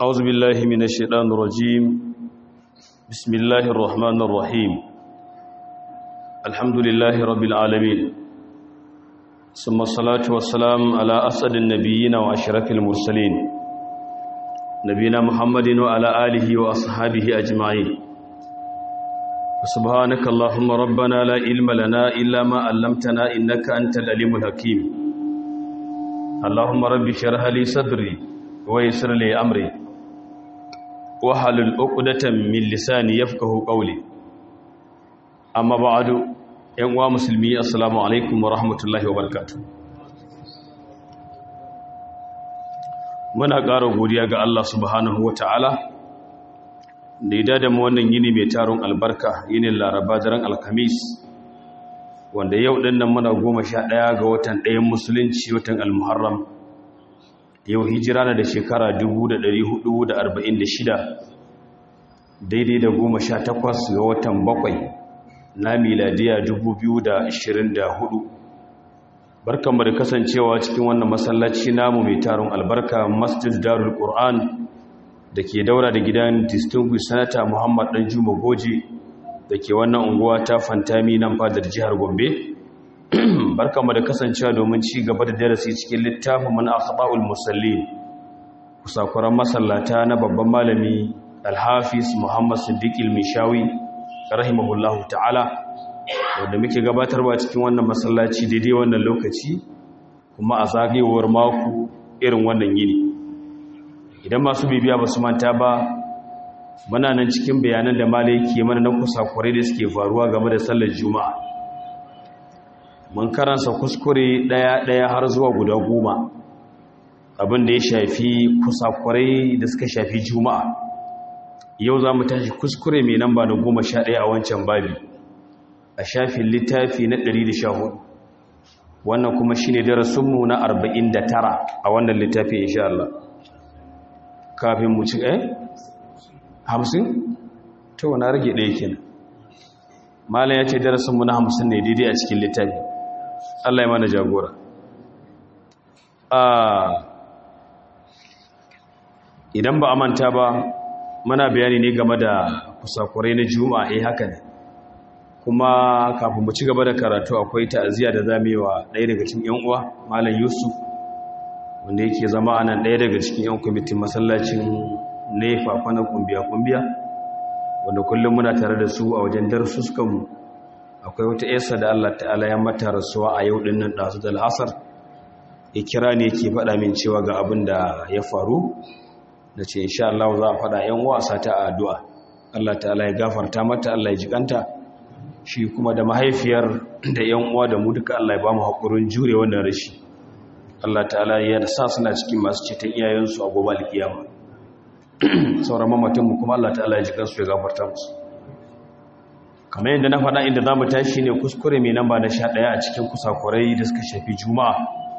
أعوذ بالله من الشيطان الرجيم بسم الله الرحمن الرحيم الحمد لله رب العالمين ثم الصلاة والسلام على أسد النبيين وأشرف المرسلين نبينا محمد وعلى آله وأصحابه أجمعين سبحانك اللهم ربنا لا علم لنا إلا ما علمتنا إنك أنت العليم الحكيم اللهم رب اشرح لي صدري ويسر لي أمري wahalul uqdatan min lisani yafqahu qawli amma ba'du yan uwa musulmi assalamu alaikum wa rahmatullahi wa barakatuh muna ƙara godiya ga Allah subhanahu wa ta'ala da ya da mu wannan yini mai taron albarka yinin laraba daren alkamis wanda yau ɗin nan muna goma sha ɗaya ga watan ɗayan musulunci watan almuharram yau hijira na da shekara 446 daidai da goma sha takwas ga watan bakwai na miladiya 2024 barkanmu da kasancewa cikin wannan masallaci namu mai taron albarka masjid darul qur'an da ke daura da gidan distinguished senator muhammad dan juma goji da ke wannan unguwa ta fantami nan fadar jihar gombe barkanmu da kasancewa domin ci gaba da darasi cikin littafin mana akhbaul musallin kusakuran masallata na babban malami alhafiz muhammad siddiq ilmishawi rahimahullahu ta'ala wanda muke gabatarwa cikin wannan masallaci daidai wannan lokaci kuma a zagayewar mako irin wannan yini idan masu bibiya ba su manta ba muna nan cikin bayanan da malai ke mana na kusakurai da suke faruwa game da sallar juma'a mun karansa kuskure ɗaya-ɗaya har zuwa guda goma abin da ya shafi kusakurai da suka shafi juma'a yau za mu tashi kuskure mai namba na goma sha ɗaya a wancan babi a shafin littafi na ɗari da sha hudu wannan kuma shi ne darasinmu na arba'in da tara a wannan littafi insha Allah kafin mu ci ɗaya hamsin ta wana rage ɗaya kenan malam ya ce darasinmu na hamsin ne daidai a cikin littafi Allah ya mana jagora idan ba a manta ba muna bayani ne game da kusakurai na juma'a eh haka ne kuma kafin mu ci gaba da karatu akwai ta'aziyya da zamu yi wa ɗaya daga cikin ƴan uwa malam Yusuf wanda yake zama anan ɗaya daga cikin ƴan kwamitin masallacin nefa kwana kumbiya kumbiya wanda kullum muna tare da su a wajen darussukan mu akwai wata yasa da Allah ta'ala ya mata rasuwa a yau din nan ɗazu da al'asar ya kira ne yake faɗa min cewa ga abin da ya faru da ce insha Allah za a faɗa ‘yan wasa ta addu'a Allah ta'ala ya gafarta mata Allah ya jikanta shi kuma da mahaifiyar da ‘yan uwa da mu duka Allah ya ba mu haƙurin jure wannan rashi Allah ta'ala ya sa suna cikin masu ceton iyayensu a gobe alkiyama sauran mamatinmu kuma Allah ta'ala ya jikansu ya gafarta musu kamar yadda na faɗa inda za mu tashi ne kuskure mai namba na sha ɗaya a cikin kusakurai da suka shafi juma'a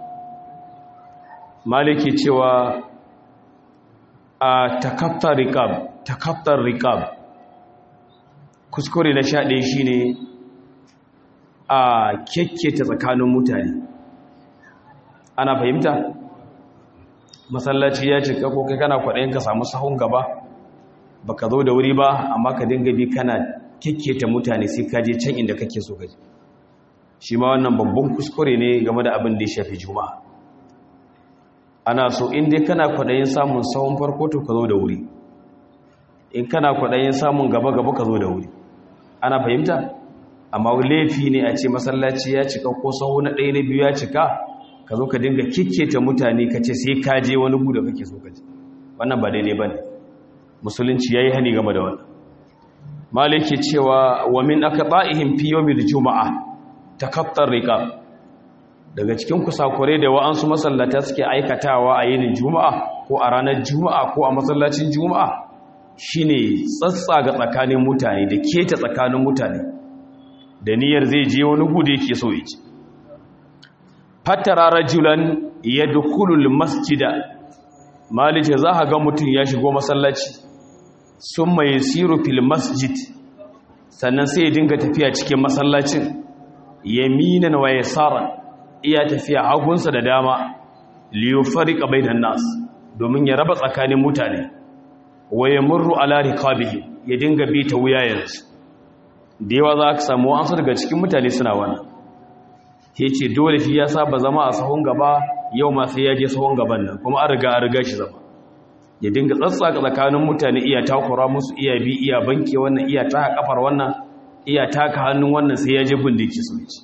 maliki cewa a takaftar rikab takaftar rikab kuskure na sha ɗaya shi ne a kyakketa tsakanin mutane ana fahimta masallaci ya cika ko kai kana kwaɗayin ka samu sahun gaba baka zo da wuri ba amma ka dinga bi kana kyakketa mutane sai ka je can inda kake so gaji shi ma wannan babban kuskure ne game da abin da ya shafi juma'a ana so in dai kana kwaɗayin samun sahun farko to ka zo da wuri in kana kwaɗayin samun gaba-gaba ka zo da wuri ana fahimta amma laifi ne a ce masallaci ya cika ko sahu na ɗaya na biyu ya cika ka zo ka dinga kikketa mutane ka ce sai ka je wani gu da kake so ka je wannan ba daidai ba ne musulunci ya yi hani game da wannan maliki cewa wa min aka ba'ihim fi yawmil juma'a takattar riqab daga cikin kusakure da wa'ansu masallata suke aikatawa a yinin juma'a ko a ranar juma'a ko a masallacin juma'a shine tsatsaga tsakanin mutane da keta tsakanin mutane da niyyar zai je wani gudu yake so ya ci fatara rajulan yadkhulul masjida malike za ka ga mutum ya shigo masallaci summa yasiru fil masjid sannan sai ya dinga tafiya cikin masallacin yaminan wa yasaran iya tafiya hagunsa da dama liyo farika bainan nas domin ya raba tsakanin mutane wa yamurru ala riqabihi ya dinga bi ta wuyayensu da yawa za ka samu wasu daga cikin mutane suna wannan ya ce dole shi ya saba zama a sahun gaba yau ma sai ya je sahun gaban nan kuma an riga an riga shi zama ya dinga tsatsaka tsakanin mutane iya takura musu iya bi iya banke wannan iya taka kafar wannan iya taka hannun wannan sai ya je bindiki su ce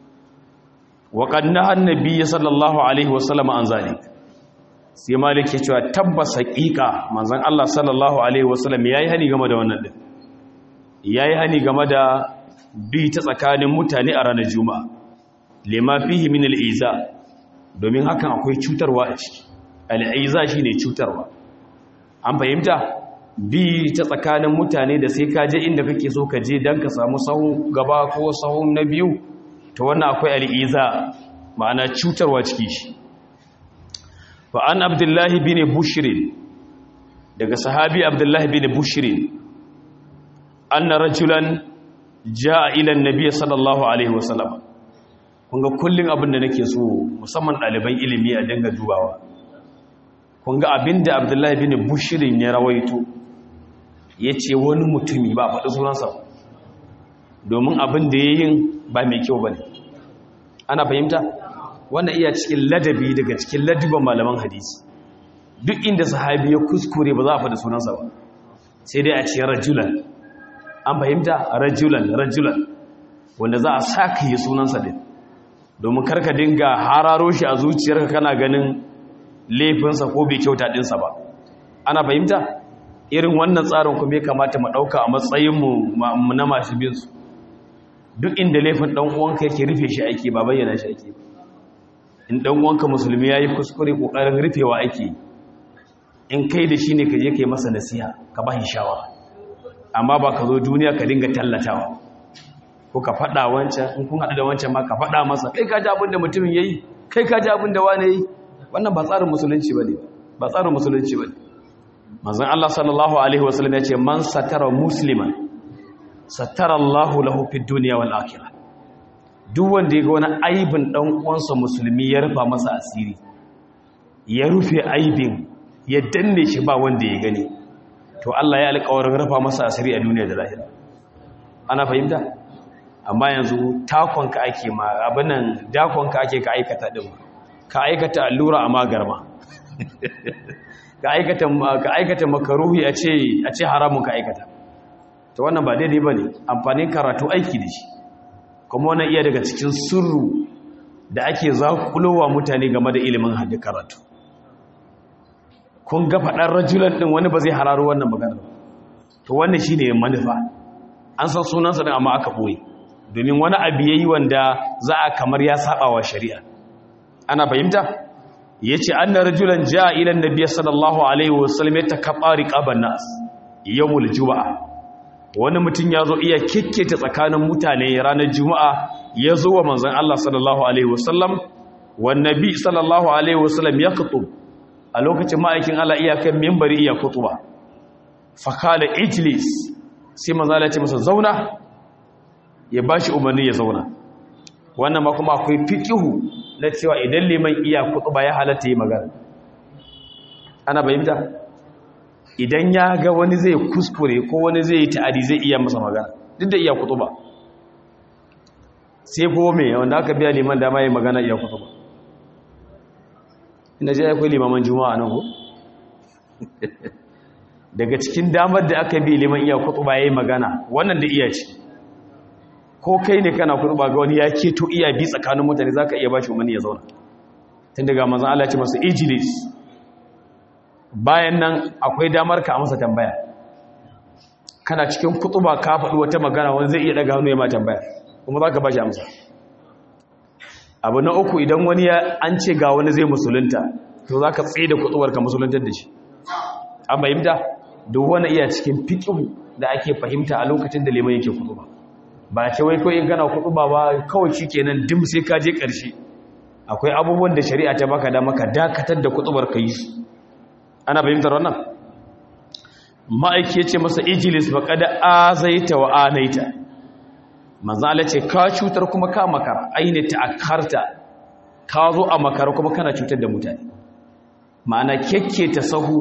wa qad annabi sallallahu alaihi wasallam an zalik sai malik ya cewa tabbas haqiqa manzon Allah sallallahu alaihi wasallam yayi hani game da wannan din yayi hani game da bi ta tsakanin mutane a ranar juma'a lima fihi min al'iza domin hakan akwai cutarwa a ciki al'iza shine cutarwa an fahimta bi ta tsakanin mutane da sai ka je inda kake so ka je dan ka samu sahun gaba ko sahun na biyu to wannan akwai al'iza ma'ana cutarwa ciki shi fa an abdullahi bin bushrin daga sahabi abdullahi bin bushrin anna rajulan jaa ila an-nabiy sallallahu alaihi wasallam kunga kullum abin da nake so musamman ɗaliban ilimi a dinga dubawa kunga abin da abdullahi bin bushirin ya rawaito ya ce wani mutumi ba faɗi sunansa domin abin da ya yin ba mai kyau ba ne ana fahimta wannan iya cikin ladabi daga cikin ladiban malaman hadisi duk inda sahabi ya kuskure ba za a faɗi sunansa ba sai dai a ce rajulan an fahimta rajulan rajulan wanda za a sa ka yi sunansa din domin karka dinga hararo shi a zuciyarka kana ganin laifinsa ko bai kyauta ɗinsa ba ana fahimta irin wannan tsarin kuma ya kamata mu ɗauka a matsayinmu na masu binsu duk inda laifin ɗan uwanka yake rufe shi ake ba bayyana shi ake in ɗan uwanka musulmi ya yi kuskure ƙoƙarin rufewa ake in kai da shi ne ka je ka yi masa nasiha ka ba shi shawara amma ba ka zo duniya ka dinga tallatawa ko ka faɗa wancan in kun haɗu da wancan ma ka faɗa masa kai ka ji abin da mutumin ya yi kai ka ji abin da wane yi wannan ba tsarin musulunci ba ne ba tsarin musulunci ba ne manzan Allah sallallahu alaihi wasallam ya ce man satara musliman satara Allahu lahu fid dunya wal akhirah duk wanda ya ga wani aibin dan uwansa musulmi ya rufa masa asiri ya rufe aibin ya danne shi ba wanda ya gani to Allah ya alƙawarin rufa masa asiri a duniya da lahira ana fahimta amma yanzu takonka ake ma abinan dakonka ake ka aikata din ka aikata allura a magarma ka aikata ka aikata makaruhi a ce a ce haramun ka aikata to wannan ba daidai bane amfanin karatu aiki da shi kuma wannan iya daga cikin sirru da ake zakulowa mutane game da ilimin hadin karatu kun ga faɗar rajulan din wani ba zai hararo wannan magana to wannan shine manufa an san sunansa din amma aka boye domin wani abu yayi wanda za a kamar ya saba wa shari'a ana fahimta yace anna rajulan jaa ila annabiy sallallahu alaihi wasallam yatakabari qaban nas yawmul jumaa wani mutum yazo iya kikkete tsakanin mutane ranar juma'a yazo wa manzon Allah sallallahu alaihi wasallam wan nabi sallallahu alaihi wasallam yaqtub a lokacin ma'aikin Allah iya kan minbari iya kutuba fa kala ijlis sai manzo Allah ya ce masa zauna ya ba shi umarni ya zauna wannan ma kuma akwai fikihu na cewa idan liman iya ba ya halatta yi magana ana bayyanta idan ya ga wani zai kuskure ko wani zai yi ta'adi zai iya masa magana duk da iya ba. sai ko me wanda aka biya liman dama yi magana iya ba. ina je akwai limaman juma'a nan ko daga cikin damar da aka bi liman iya ba ya yi magana wannan da iya ce ko kai ne kana kurba ga wani ya keto iya bi tsakanin mutane za ka iya ba shi umarni ya zauna tun daga mazan Allah ce masu ijilis bayan nan akwai damar ka masa tambaya kana cikin kutuba ka faɗi wata magana wani zai iya daga hannu ya ma tambaya kuma za ka ba shi amsa abu na uku idan wani ya an ce ga wani zai musulunta to za ka tsaye da kutubar ka musuluntar da shi an fahimta duk wani iya cikin fiƙihu da ake fahimta a lokacin da liman yake kutuba ba ce wai kawai in kana kudu ba kawai shi kenan dim sai ka je ƙarshe akwai abubuwan da shari'a ta baka da maka dakatar da kutubar ka yi su ana fahimtar wannan ma'aiki ya ce masa ijilis ba kada azaita wa anaita manzala ce ka cutar kuma ka makara aini ta akarta ka zo a makara kuma kana cutar da mutane ma'ana ta sahu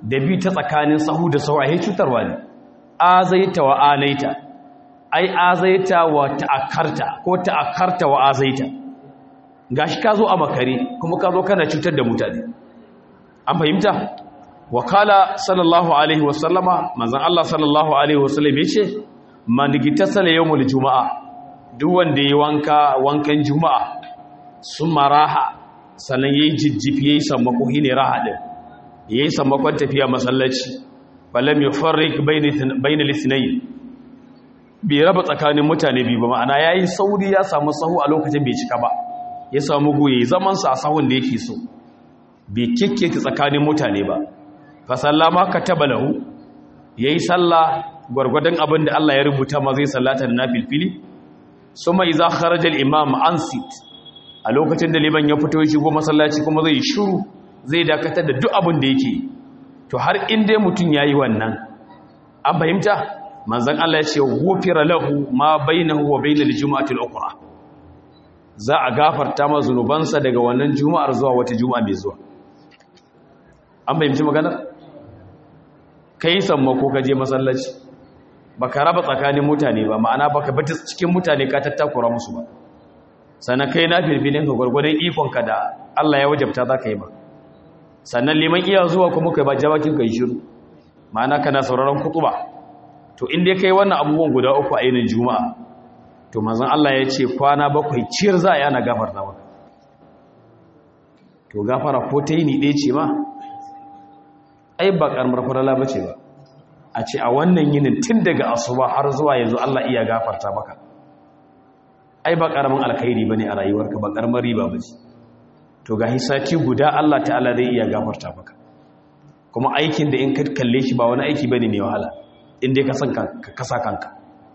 da bi ta tsakanin sahu da sahu ai cutarwa ne azaita wa anaita ai azaita wa ta'akkarta ko ta'akkarta wa azaita gashi ka zo a makare kuma ka zo kana cutar da mutane an fahimta wakala sallallahu alaihi wasallama manzon Allah sallallahu alaihi wasallam yace man gitasala yawmul jumaa duk wanda yayi wanka wankan juma'a summa raha sannan yayi jijjifi yayi sammako hine raha din yayi sammakon tafiya masallaci falam yufarriq bayna bayna lisnayn bai raba tsakanin mutane biyu ba ma'ana yayi sauri ya samu sahu a lokacin bai cika ba ya samu goye zaman sa a sahun da yake so bai kikkeke tsakanin mutane ba fa sallama kataba lahu yayi sallah gwargwadon abin da Allah ya rubuta ma zai sallata da nafilfili suma idza kharaja al-imam ansit a lokacin da liman ya fito ya shigo masallaci kuma zai shiru zai dakatar da duk abin da yake to har in dai mutun yayi wannan an fahimta manzon Allah ya ce ghufira lahu ma bainahu wa bainal jumu'ati al-ukhra za a gafarta ma zunubansa daga wannan juma'ar zuwa wata juma'a mai zuwa an fahimci maganar kai sammako ka je masallaci baka raba tsakanin mutane ba ma'ana baka bata cikin mutane ka tattakura musu ba sannan kai na filfilin ka gwargwadon ikonka da Allah ya wajabta za ka yi ba sannan liman iya zuwa kuma kai ba jabakin kai shiru ma'ana kana sauraron kutuba to in dai kai wannan abubuwan guda uku a yinin juma'a to manzon Allah ya ce kwana bakwai ciyar za a yana gafarta maka to gafara ko ta yi ni ɗaya ce ma ai ba ƙarmar farala ba ce ba a ce a wannan yinin tun daga asuba har zuwa yanzu Allah iya gafarta maka ai ba ƙaramin alkhairi ba ne a rayuwarka ba ƙarmar riba ba ce to ga hisaki guda Allah ta'ala zai iya gafarta maka kuma aikin da in ka kalle shi ba wani aiki ba ne mai wahala in dai ka kasa kanka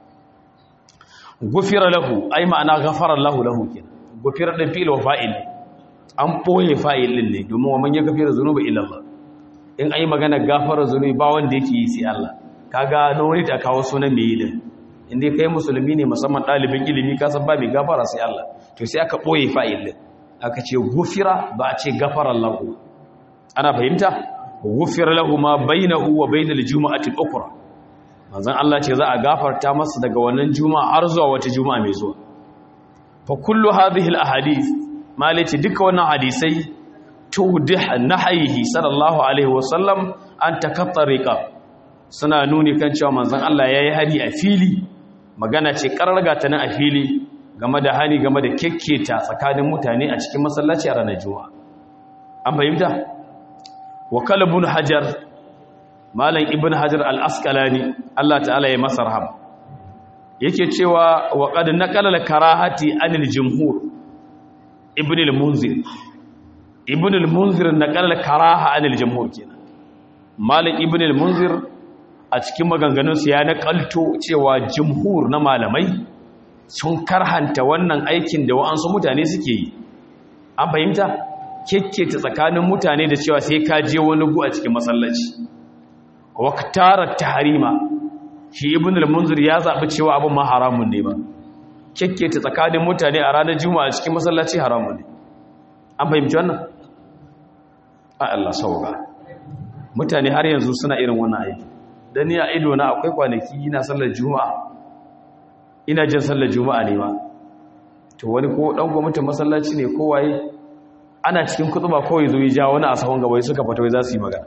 gufira lahu ai ma'ana ghafara lahu lahu kenan gufira din fi'il wa fa'il an boye fa'il din ne domin wa man ya gafira zunuba illa Allah in ai magana gafara zunubi ba wanda yake yi sai Allah kaga na wani ta kawo sunan mai yi din inda kai musulmi ne musamman dalibin ilimi ka san ba mai gafara sai Allah to sai aka boye fa'il din aka ce gufira ba a ce gafara lahu ana fahimta gufira lahu ma bainahu wa bainal jumu'ati al-ukhra manzon Allah ce za a gafarta masa daga wannan juma'a har zuwa wata juma'a mai zuwa fa kullu hadhihi al-ahadith malaci duka wannan hadisai tudih nahyihi sallallahu alaihi wasallam an takattariqa suna nuni kan cewa manzon Allah yayi hari a fili magana ce kararga ta nan a fili game da hani game da kekketa tsakanin mutane a cikin masallaci a ranar juma'a an fahimta wa kalbun hajar malam ibn hajar al-asqalani Allah ta'ala ya masa rahama yake cewa wa qad naqala al-karahati anil jumhur ibn al-munzir ibn al-munzir naqala al-karaha anil jumhur kenan malam ibn al-munzir a cikin maganganun sa ya nakalto cewa jumhur na malamai sun karhanta wannan aikin da wa'ansu mutane suke yi an fahimta kekkece tsakanin mutane da cewa sai ka je wani gu a cikin masallaci waktara tahrima shi ibn al-munzir ya zabi cewa abin ma haramun ne ba kekkece tsakanin mutane a ranar juma'a cikin masallaci haramun ne an fahimci wannan a Allah sauka mutane har yanzu suna irin wannan aiki dan ni a ido na akwai kwanaki ina sallar juma'a ina jin sallar juma'a ne ma to wani ko dan gwamnatin masallaci ne ko waye ana cikin kutuba kawai zo ya ja wani a sahun gaba suka fata wai za su yi magana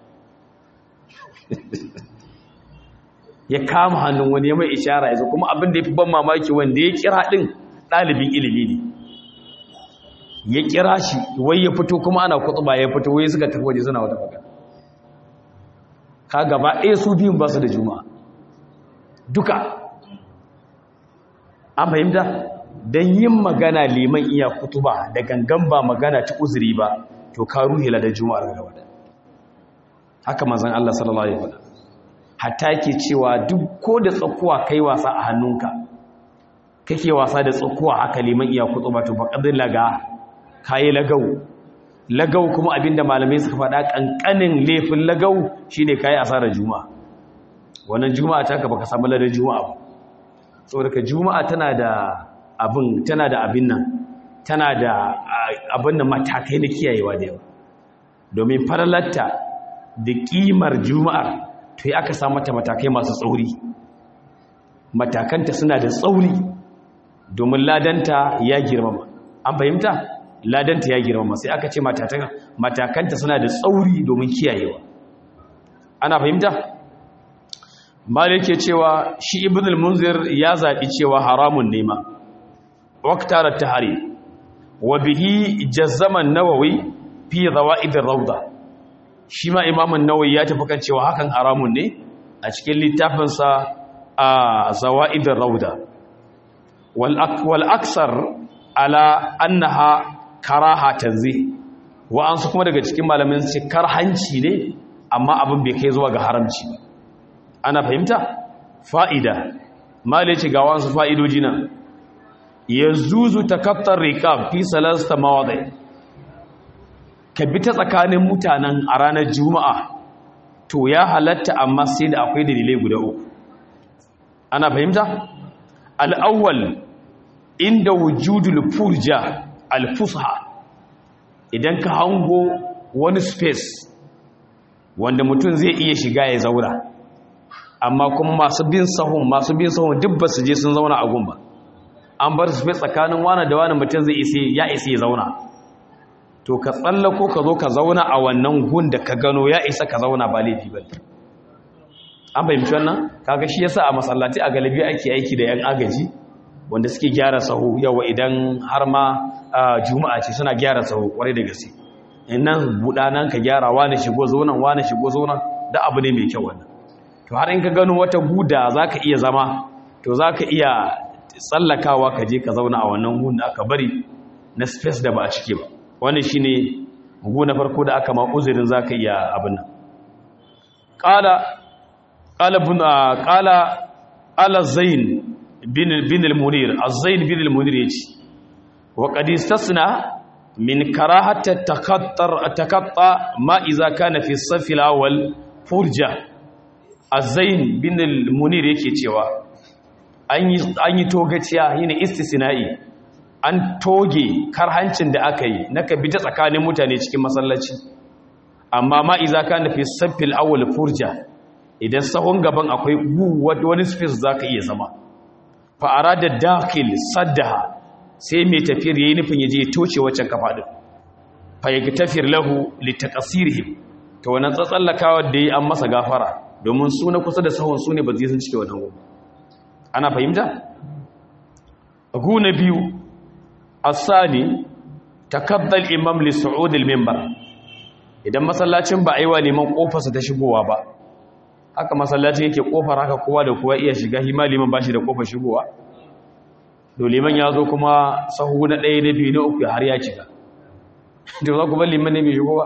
ya kama hannun wani ya mai ishara ya zo kuma abin da ya fi ban mamaki wanda ya kira ɗin ɗalibin ilimi ne ya kira shi wai ya fito kuma ana kutuba ya fito wai suka tafi waje suna wata magana ka gaba ɗaya su biyun ba su da juma'a duka an fahimta don yin magana liman iya kutuba da gangan ba magana ta uzuri ba to ka ruhila da juma'ar gaba da haka mazan Allah sallallahu alaihi wasallam hatta yake cewa duk ko da tsakuwa kai wasa a hannunka kake wasa da tsakuwa haka liman iya kutuba to faqadin laga kai lagau lagau kuma abinda malamai suka faɗa kankanin laifin lagau shine kai asarar juma'a wannan juma'a ta ka baka samu ladan juma'a ba saboda ka juma'a tana da abin tana da abin nan tana da abin da matakai na kiyayewa da yawa domin faralatta da ƙimar juma'ar to ya aka samu mata matakai masu tsauri matakanta suna da tsauri domin ladanta ya girmama an fahimta ladanta ya girmama sai aka ce matakanta suna da tsauri domin kiyayewa ana fahimta malik ke cewa shi ibn al-munzir ya zaɓi cewa haramun nema waktarar tahari wa bihi jazzaman nawawi fi zawa'idin rauda shi ma imamun nawawi ya tafi kan cewa hakan haramun ne a cikin littafinsa a zawa'idin rauda wal aksar ala annaha karaha tanzih wa'ansu kuma daga cikin malamin su karhanci ne amma abin bai kai zuwa ga haramci ba ana fahimta fa'ida male ce ga wasu fa'idoji nan ya zuzu takattar rikab fi salasta mawaɗai ka bi ta tsakanin mutanen a ranar juma'a to ya halatta amma sai da akwai dalilai guda uku ana fahimta al'awwal inda wujudul furja alfusha idan ka hango wani space wanda mutum zai iya shiga ya zaura amma kuma masu bin sahun masu bin sahun duk ba su je sun zauna a gumba an bar su tsakanin wani da wani mutum zai isi ya isi ya zauna to ka tsallako ka zo ka zauna a wannan gun da ka gano ya isa ka zauna ba laifi ba an fahimci wannan kaga shi yasa a masallaci a galibi ake aiki da yan agaji wanda suke gyara sahu yawa idan har ma juma'a ce suna gyara sahu kwarai da gaske nan buɗa nan ka gyara wani shigo zonan wani shigo zonan da abu ne mai kyau wannan to har in ka gano wata guda za ka iya zama to za ka iya tsallakawa ka je ka zauna a wannan gun da aka bari na space da ba a cike ba wannan shi ne gu na farko da aka ma uzurin za ka iya abin nan ƙala ala zain bin al-munir az-zain bin al-munir ya ce wa qadistasna min karahata takattar takatta ma iza kana fi safi al-awwal furja az-zain bin al-munir yake cewa an yi an yi togaciya yine istisna'i an toge karhancin da aka yi na ka bi ta tsakanin mutane cikin masallaci amma ma iza kana fi safi al-awwal furja idan sahun gaban akwai wani space zaka iya zama fa arada dakhil saddaha sai mai tafiyar yayi nufin yaje ya toce waccan kafa din fa tafiyar lahu litaqsirihim to wannan tsatsallakawa da yi an masa gafara domin su na kusa da sahun su ne ba zai sun cike wannan gobe ana fahimta gu na biyu asani takaddal imam li su'ud al minbar idan masallacin ba aiwa liman kofarsa ta shigowa ba haka masallacin yake kofar haka kowa da kowa iya shiga hima liman bashi da kofar shigowa to liman ya zo kuma sahu na ɗaya na biyu na uku har ya cika to za ku bar liman ne mai shigowa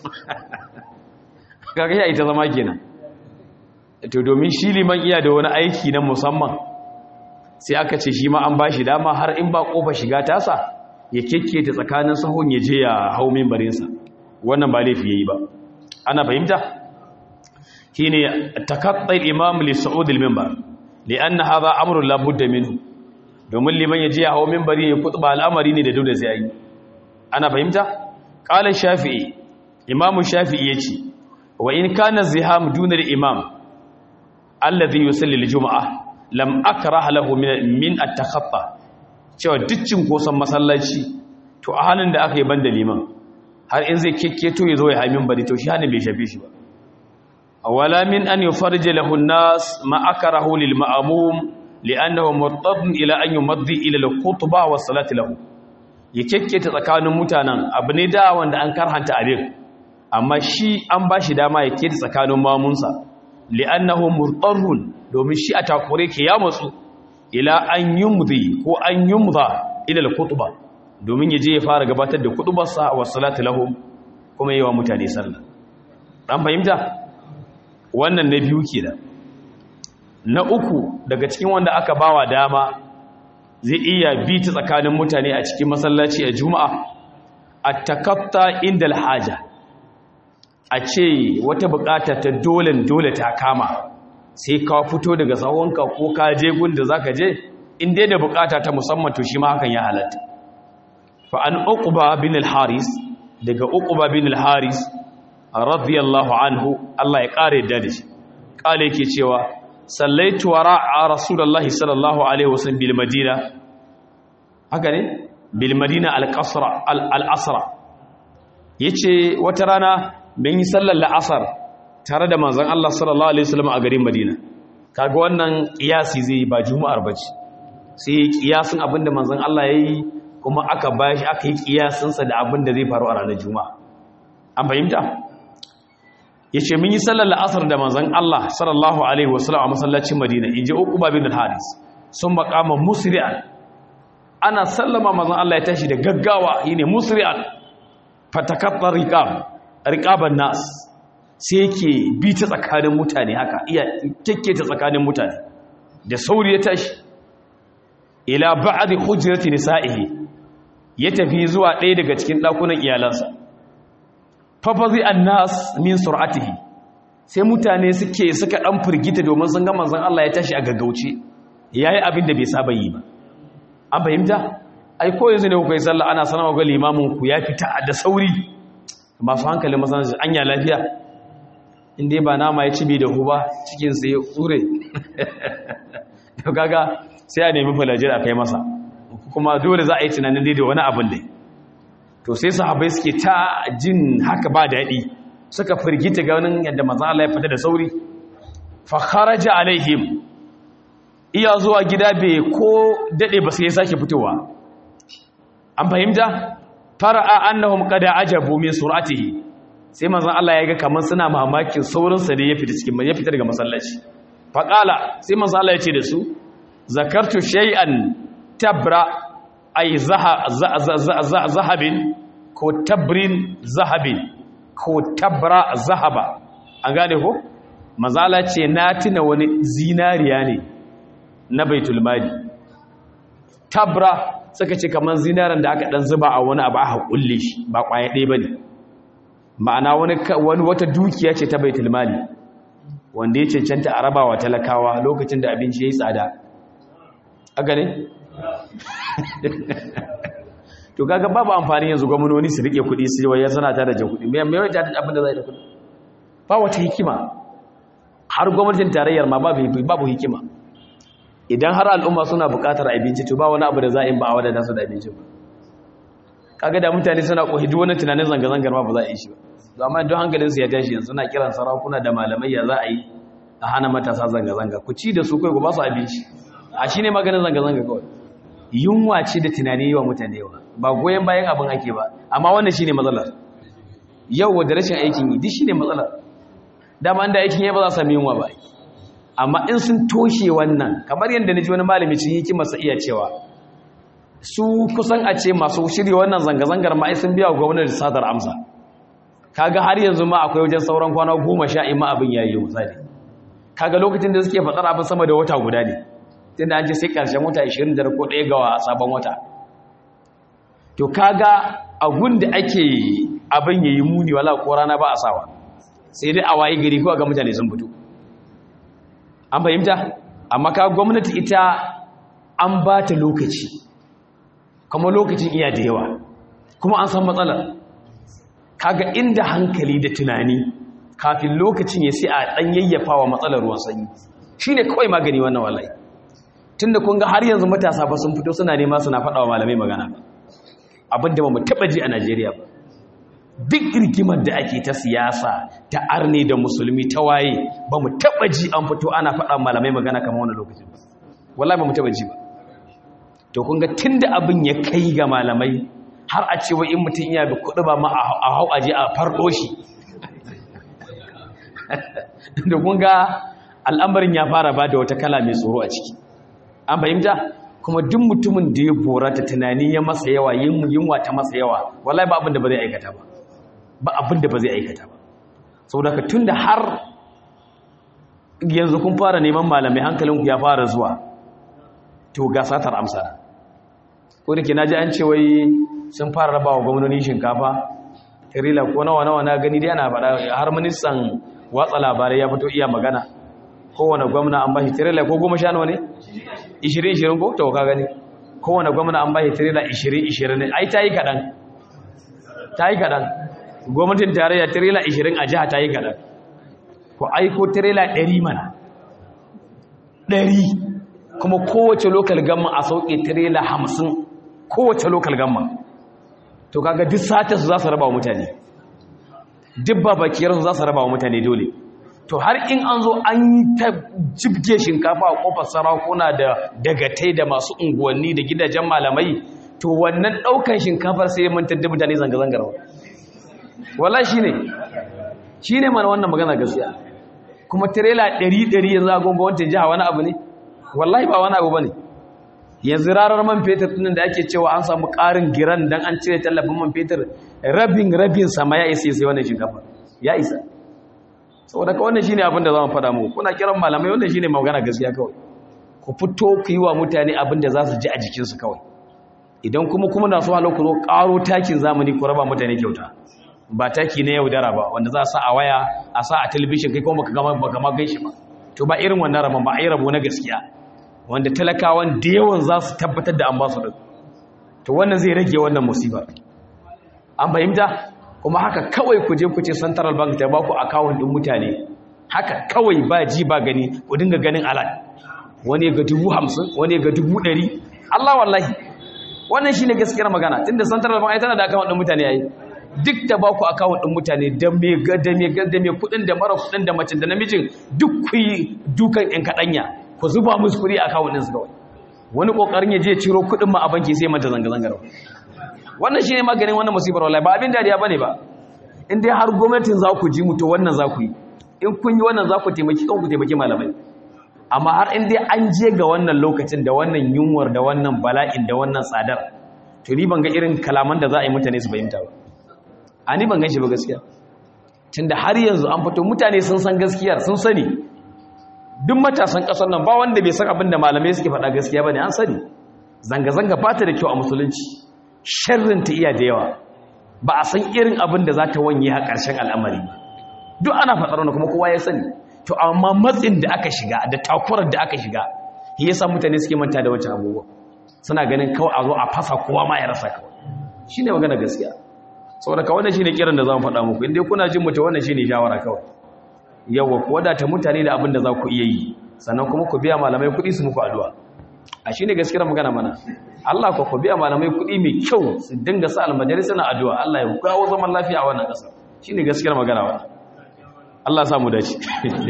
kaga ya ita zama kenan to domin shi liman iya da wani aiki na musamman sai aka ce shi ma an bashi dama har in ba kofar shiga tasa ya kekketa tsakanin sahun ya je ya hau mimbarinsa wannan ba laifi yayi ba ana fahimta shine takattai imam li su'ud al-minbar lianna hadha amrun la budda minhu domin liman yaje ya hawo minbari ya kutba al'amari ne da dole sai yi ana fahimta qala shafi'i imam shafi'i yace wa in kana ziham duna al-imam alladhi yusalli al-jum'ah lam akrah lahu min min at-takhatta cewa duccin kosan masallaci to a halin da aka yi banda liman har in zai kekketo ya zo ya hamin bari to shi hannun bai shafe shi ba wala min an yufarja lahu an-nas ma akrahu lil ma'mum li'annahu murtad ila an yumaddi ila al-khutbah wa salati lahu ya kekketa tsakanin mutanen abu ne da wanda an karhanta abin amma shi an bashi dama ya keta tsakanin mamunsa li'annahu murtarun domin shi a takure ke ya matsu ila an yumdi ko an yumda ila al-khutbah domin ya je ya fara gabatar da kutubarsa wa salati lahum kuma yi wa mutane sallah dan fahimta wannan na biyu kenan na uku daga cikin wanda aka bawa dama zai iya bi ta tsakanin mutane a cikin masallaci a juma'a at-takatta inda al-haja a ce wata bukata ta dole dole ta kama sai ka fito daga tsawonka ko ka je gunda zaka je in dai da bukata ta musamman to shi ma hakan ya halatta fa an uqba bin al-haris daga uqba bin al-haris radiyallahu anhu Allah ya kare da shi kale yake cewa sallaitu wara'a rasulullahi sallallahu alaihi wasallam bil madina haka ne bil madina al qasra al asra yace wata rana bin yi sallar la'asar tare da manzon Allah sallallahu alaihi wasallam a garin Madina kaga wannan kiyasi zai ba juma'ar bace sai kiyasin abinda manzon Allah yayi kuma aka bashi aka yi kiyasin sa da abinda zai faru a ranar juma'a an fahimta yace mun yi sallar la'asar da manzon Allah sallallahu alaihi wasallam a masallacin Madina inji Uqba bin al-Haris sun maqama musri'an ana sallama manzon Allah ya tashi da gaggawa yine musri'an fatakattar riqab riqaban nas sai yake bi ta tsakanin mutane haka iya kekke ta tsakanin mutane da sauri ya tashi ila ba'd hujrati nisa'ihi ya tafi zuwa ɗaya daga cikin ɗakunan iyalansa fafazi annas min sur'atihi sai mutane suke suka dan firgita domin sun ga manzon Allah ya tashi a gaggauce yayi abin da bai saba yi ba an fahimta ai ko yanzu ne kuka yi sallah ana sanarwa ga limamin ku ya fita da sauri masu hankalin masallaci anya lafiya inda ba nama ya ci bai da huba cikin sai ya tsure to kaga sai a nemi falajir a kai masa kuma dole za a yi tunanin dai da wani abin dai to sai sahabbai suke ta jin haka ba daɗi suka firgita ganin yadda manzo Allah ya fita da sauri fa kharaja alaihim iya zuwa gida bai ko dade ba sai ya sake fitowa an fahimta fara'a annahum qad ajabu min sur'atihi sai manzon Allah ya ga kaman suna mamakin saurin sa da ya fita cikin ya fita daga masallaci fa qala sai manzon Allah ya ce da su zakartu shay'an tabra ay zahabin ko tabrin zahabin ko tabra zahaba an gane ko manzon Allah ce na tuna wani zinariya ne na baitul mali tabra suka ce kamar zinaran da aka dan zuba a wani abu aka kulle shi ba kwaye ɗaya bane ma'ana wani wani wata dukiya ce ta baitul mali wanda ya cancanta a rabawa talakawa lokacin da abinci yayi tsada aka ne to kaga babu amfani yanzu gwamnati su rike kuɗi su waya suna ta da jan kuɗi me me wata abin da zai da kuɗi ba wata hikima har gwamnatin tarayyar ma babu babu hikima idan har al'umma suna buƙatar abinci to ba wani abu da za a yi ba a wadanda su da abinci ba kaga da mutane suna kohi duk wani tunanin zanga-zangar ma ba za a yi shi ba to amma don hankalin su ya tashi yanzu suna kiran sarakuna da malamai ya za a yi a hana matasa zanga-zanga ku ci da su kai ku ba su abinci a shi ne maganin zanga-zanga kawai yunwa ce da tunani yawa mutane yawa ba goyon bayan abin ake ba amma wannan shi ne matsalar yau da rashin aikin yi duk shi ne matsalar dama da aikin ya ba za su sami yunwa ba amma in sun toshe wannan kamar yadda na ji wani malami cin yi masa iya cewa su kusan a ce masu shirya wannan zanga-zangar ma sun biya gwamnati sadar amsa kaga har yanzu ma akwai wajen sauran kwana goma sha ima abin yayi misali kaga lokacin da suke faɗar abin sama da wata guda ne tunda an ce sai ƙarshen wata 29 ko ɗaya ga sabon wata to kaga abun da ake abin yayi muni wala ko rana ba a sawa sai dai a waye gari ko ga mutane sun fito an fahimta amma ka gwamnati ita an ba ta lokaci kuma lokacin iya da yawa kuma an san matsalar kaga inda hankali da tunani kafin lokacin ya sai a dan yayyafa wa matsalar ruwan sanyi shine kawai magani wannan wallahi tunda kun ga har yanzu matasa ba sun fito suna nema suna faɗa wa malamai magana ba abin da ba mu taɓa ji a Najeriya ba duk rigimar da ake ta siyasa ta arne da musulmi ta waye ba mu taɓa ji an fito ana faɗa malamai magana kamar wani lokacin ba wallahi ba mu taɓa ji ba to kun ga tun da abin ya kai ga malamai har a ce in mutum iya bi kuɗi ba ma a hau aje a farɗo shi da kun ga al'amarin ya fara ba da wata kala mai tsoro a ciki an fahimta kuma duk mutumin da ya bora ta tunani ya masa yawa yunwa ta masa yawa wallahi ba abin da ba zai aikata ba ba abin da ba zai aikata ba sau da ka tun da har yanzu kun fara neman malamai hankalinku ya fara zuwa to ga satar amsa ko da ke na ji an ce wai sun fara raba wa gwamnoni shinkafa tirila ko nawa nawa na gani dai ana faɗa har ministan watsa labarai ya fito iya magana kowane gwamna an bashi tirila ko goma sha nawa ne ishirin ishirin ko to ka gani kowane gwamna an bashi tirila ishirin ishirin ne ai ta yi kaɗan ta yi kaɗan gwamnatin tarayya tirela 20 a jiha ta yi kaɗan ku aiko tirela 100 mana 100 kuma kowace lokal gamma a sauƙe tirela 50 kowace lokal gamma to kaga duk sata su za su raba wa mutane duk babakiyarsu za su raba wa mutane dole to har in an zo an yi ta jibge shinkafa a kofar sarakuna da dagatai da masu unguwanni da gidajen malamai to wannan ɗaukan shinkafar sai mantar da mutane zanga-zangar wala shi ne shi ne mana wannan magana gaskiya kuma tirela ɗari-ɗari yanzu a gonga wancan jiha wani abu ne wallahi ba wani abu ba ne yanzu rarar man fetur tunan da ake cewa an samu ƙarin giran don an cire tallafin man fetur rabin rabin sama ya isa sai wannan shinkafa ya isa saboda ka wannan shine abin da zamu faɗa muku kuna kiran malamai wannan shine magana gaskiya kawai ku fito ku yi wa mutane abin da za su ji a jikinsu kawai idan kuma kuma na so halau ku zo ƙaro takin zamani ku raba mutane kyauta ba taki na yaudara ba wanda za a sa a waya a sa a talabishin kai kuma baka gama baka ma gaishe ba to ba irin wannan rabon ba a yi rabo na gaskiya wanda talakawan da yawan za su tabbatar da an ba su to wannan zai rage wannan musibar an fahimta kuma haka kawai ku je ku ce central bank ta ba ku akawun ɗin mutane haka kawai ba ji ba gani ku dinga ganin alat wani ga dubu hamsin wani ga dubu ɗari allah wallahi wannan shi ne gaskiyar magana tunda central bank ai tana da akawun ɗin mutane ya yi duk da ba ku akawun ɗin mutane da mai da mai kuɗin da mara kuɗin da macin da namijin duk ku yi dukan ɗin kaɗanya ku zuba musu kuɗi a akawun ɗinsu kawai wani ƙoƙarin ya je ciro kuɗin ma a banki sai mata zanga-zangar wannan shi ne maganin wannan musibar wallahi ba abin dariya bane ba in dai har gwamnatin za ku ji mutu wannan za ku yi in kun yi wannan za ku taimaki kan ku taimaki malamai amma har in dai an je ga wannan lokacin da wannan yunwar da wannan bala'in da wannan tsadar to ni ban ga irin kalaman da za a yi mutane su fahimta ba a ni ban gan shi ba gaskiya tunda har yanzu an fito mutane sun san gaskiyar sun sani duk matasan ƙasar nan ba wanda bai san abin da malamai suke faɗa gaskiya ba ne an sani zanga-zanga ba ta da kyau a musulunci sharrin ta iya da yawa ba a san irin abin da za ta wanye a ƙarshen al'amari duk ana faɗar wani kuma kowa ya sani to amma matsin da aka shiga da takurar da aka shiga ya sa mutane suke manta da wancan abubuwa suna ganin kawai a zo a fasa kowa ma ya rasa kawai shi ne magana gaskiya saboda ka wannan shi ne kiran da za mu faɗa muku inda kuna jin mutu wannan shi ne shawara kawai yawa ku wadata mutane da abin da za ku iya yi sannan kuma ku biya malamai kuɗi su muku addu'a a shi ne gaskiyar magana mana Allah ku biya malamai kuɗi mai kyau su dinga sa almajari suna addu'a Allah ya kawo zaman lafiya a wannan ƙasa shi ne gaskiyar magana wa Allah sa mu dace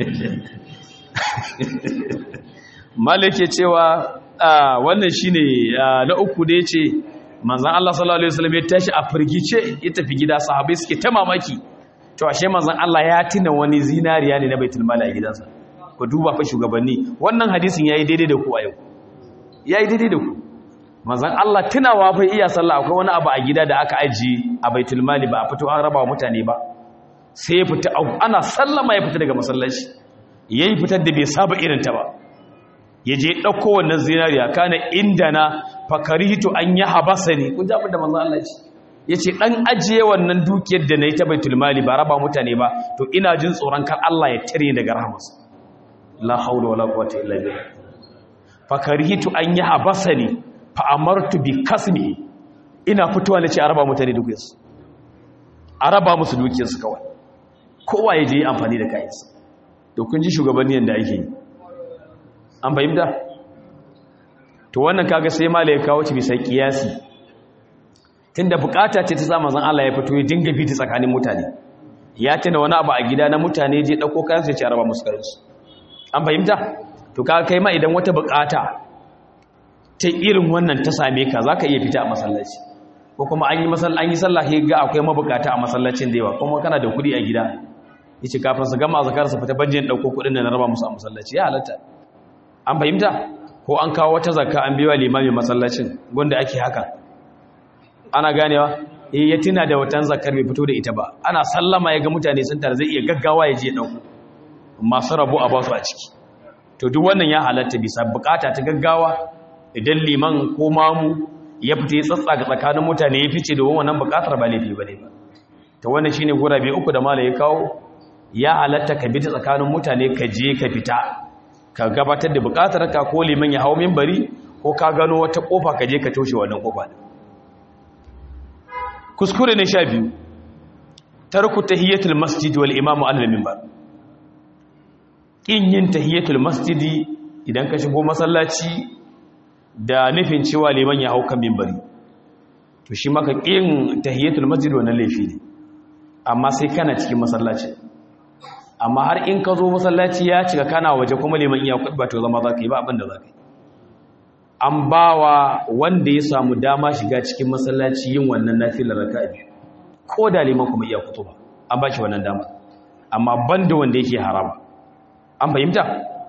malike cewa wannan shi ne na uku da ya ce manzan Allah sallallahu Alaihi wasallam ya tashi a firgice ya tafi gida sahabai suke ta mamaki to ashe manzan Allah ya tuna wani zinariya ne na baitul mali a gidansa ku duba fa shugabanni wannan hadisin yayi daidai da ku a yau yayi daidai da ku manzan Allah tunawa fa iya sallah akwai wani abu a gida da aka ajiye a baitul mali ba a fito an raba wa mutane ba sai ya fita ana sallama ya fita daga masallaci yayi fitar da bai saba irin ta ba ya je ɗauko wannan zinariya kana inda na fakaritu an yi habasa ne kun jaɓin da manzan Allah ce ya ce ɗan ajiye wannan dukiyar da na yi ta baitul mali ba raba mutane ba to ina jin tsoron kar Allah ya tare daga rahamarsa la haula wala quwwata illa billah fakaritu an yi habasa ne fa amartu bi kasmi ina fitowa na ce a raba mutane dukiyarsu a raba musu dukiyarsu kawai kowa ya je yi amfani da kayansa to kun ji shugabanni yadda ake yi an fahimta to wannan kaga sai mala ya kawo ci bisa kiyasi tunda bukata ce ta sa manzon Allah ya fito ya dinga bi ta tsakanin mutane ya tuna wani abu a gida na mutane je dauko kayan sai ya raba musu kayan su an fahimta to kaga kai ma idan wata bukata ta irin wannan ta same ka zaka iya fita a masallaci ko kuma an yi masallaci an yi sallah sai ga akwai mabukata a masallacin da yawa kuma kana da kudi a gida yace kafin su gama zakar su fita banjin dauko kudin da na raba musu a masallaci ya halatta an fahimta ko an kawo wata zakka an biwa limamin masallacin gunda ake haka ana ganewa eh ya tuna da watan zakkar bai fito da ita ba ana sallama ya ga mutane sun tare zai iya gaggawa ya je dauko masu rabu a basu a ciki to duk wannan ya halatta bisa bukata ta gaggawa idan liman ko mamu ya fita ya tsatsa ga tsakanin mutane ya fice da wannan bukatar ba laifi bane ba to wannan shine gurabe uku da malai ya kawo ya halatta ka bi ta tsakanin mutane ka je ka fita ka gabatar da bukatar ka ko liman ya hawo minbari ko ka gano wata kofa ka je ka toshe wannan kofa kuskure ne sha biyu tarku tahiyatul masjid wal imamu ala minbar kin yin tahiyatul masjidi idan ka shigo masallaci da nufin cewa liman ya hau kan minbari to shi maka kin tahiyatul masjid wannan laifi ne amma sai kana cikin masallaci amma har in ka zo masallaci ya cika kana waje kuma liman iya kuɗi ba to zama za ka yi ba abin da za ka yi an ba wa wanda ya samu dama shiga cikin masallaci yin wannan nafilar raka biyu ko da liman kuma iya kutu ba an ba shi wannan dama amma banda wanda yake harama an fahimta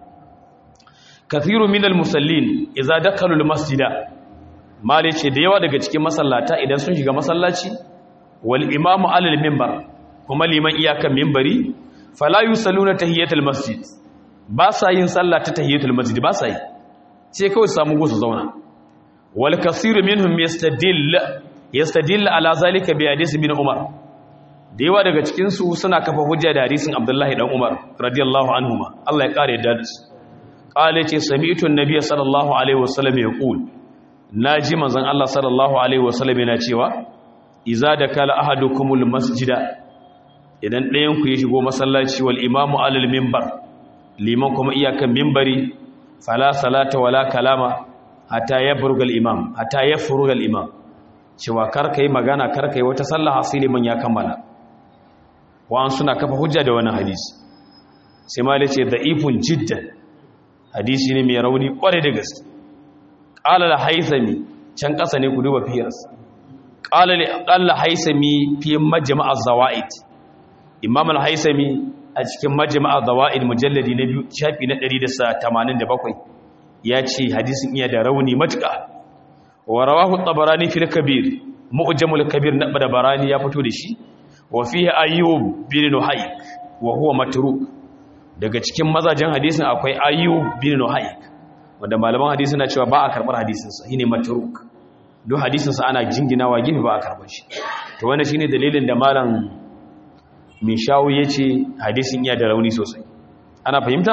kathiru minal musallin idza dakalu almasjida mali ce da yawa daga cikin masallata idan sun shiga masallaci wal imamu alal minbar kuma liman iyakan minbari fala yusalluna tahiyatul masjid ba sa yin sallah ta tahiyatul masjid ba sa yi sai kawai samu gusu zauna wal kasiru minhum yastadill yastadill ala zalika bi hadisi bin umar da yawa daga cikin su suna kafa hujja da hadisin abdullahi dan umar radiyallahu anhuma Allah ya kare da su qala ce sami'tu an-nabiy sallallahu alaihi wasallam yaqul naji manzon Allah sallallahu alaihi wasallam yana cewa iza dakala ahadukumul masjida idan ɗayan ku ya shigo masallaci wal imamu alal minbar liman kuma iyakan minbari fala salata wala kalama hatta yabruga al-imam hatta yafruga al-imam cewa karka yi magana karka yi wata sallah hasili man ya kammala wa'an suna kafa hujja da wannan hadisi sai ma yace da'ifun jiddan hadisi ne mai rauni kware da gaske qala al-haythami can kasa ne ku duba fiyars qala al-haythami fi majma' az-zawaid imam al-haythami a cikin majma'a zawaid mujalladi na biyu shafi na 187 ya ce hadisin iya da rauni matuƙa wa rawahu tabarani fil kabir mu'jamul kabir na tabarani ya fito da shi wa fihi ayyub bin nuhayk wa huwa matruk daga cikin mazajen hadisin akwai ayyub bin nuhayk wanda malaman hadisi na cewa ba a karbar hadisin sa shine matruk don hadisin sa ana jinginawa gifi ba a karbar shi to wannan shine dalilin da malam min shawu ya ce hadisin iya da rauni sosai ana fahimta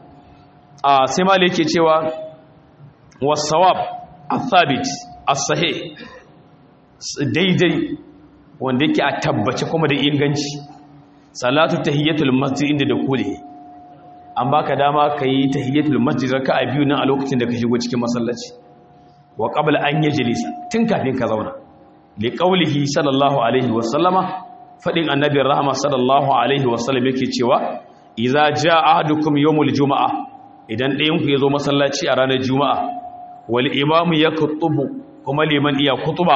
a sai ma yake cewa wasawab athabit as-sahih daidai wanda yake a tabbace kuma da inganci salatu tahiyatul masjid inda da kule an baka dama kai tahiyatul masjid raka'a biyu nan a lokacin da ka shigo cikin masallaci wa qabla an yajlisa tun kafin ka zauna li qawlihi sallallahu alaihi wa sallama fadin annabin rahama sallallahu alaihi wa sallam yake cewa idza jaa ahadukum yawmul jumaa idan ɗayan ku yazo masallaci a ranar juma'a wal imamu yakhutubu kuma liman iya kutuba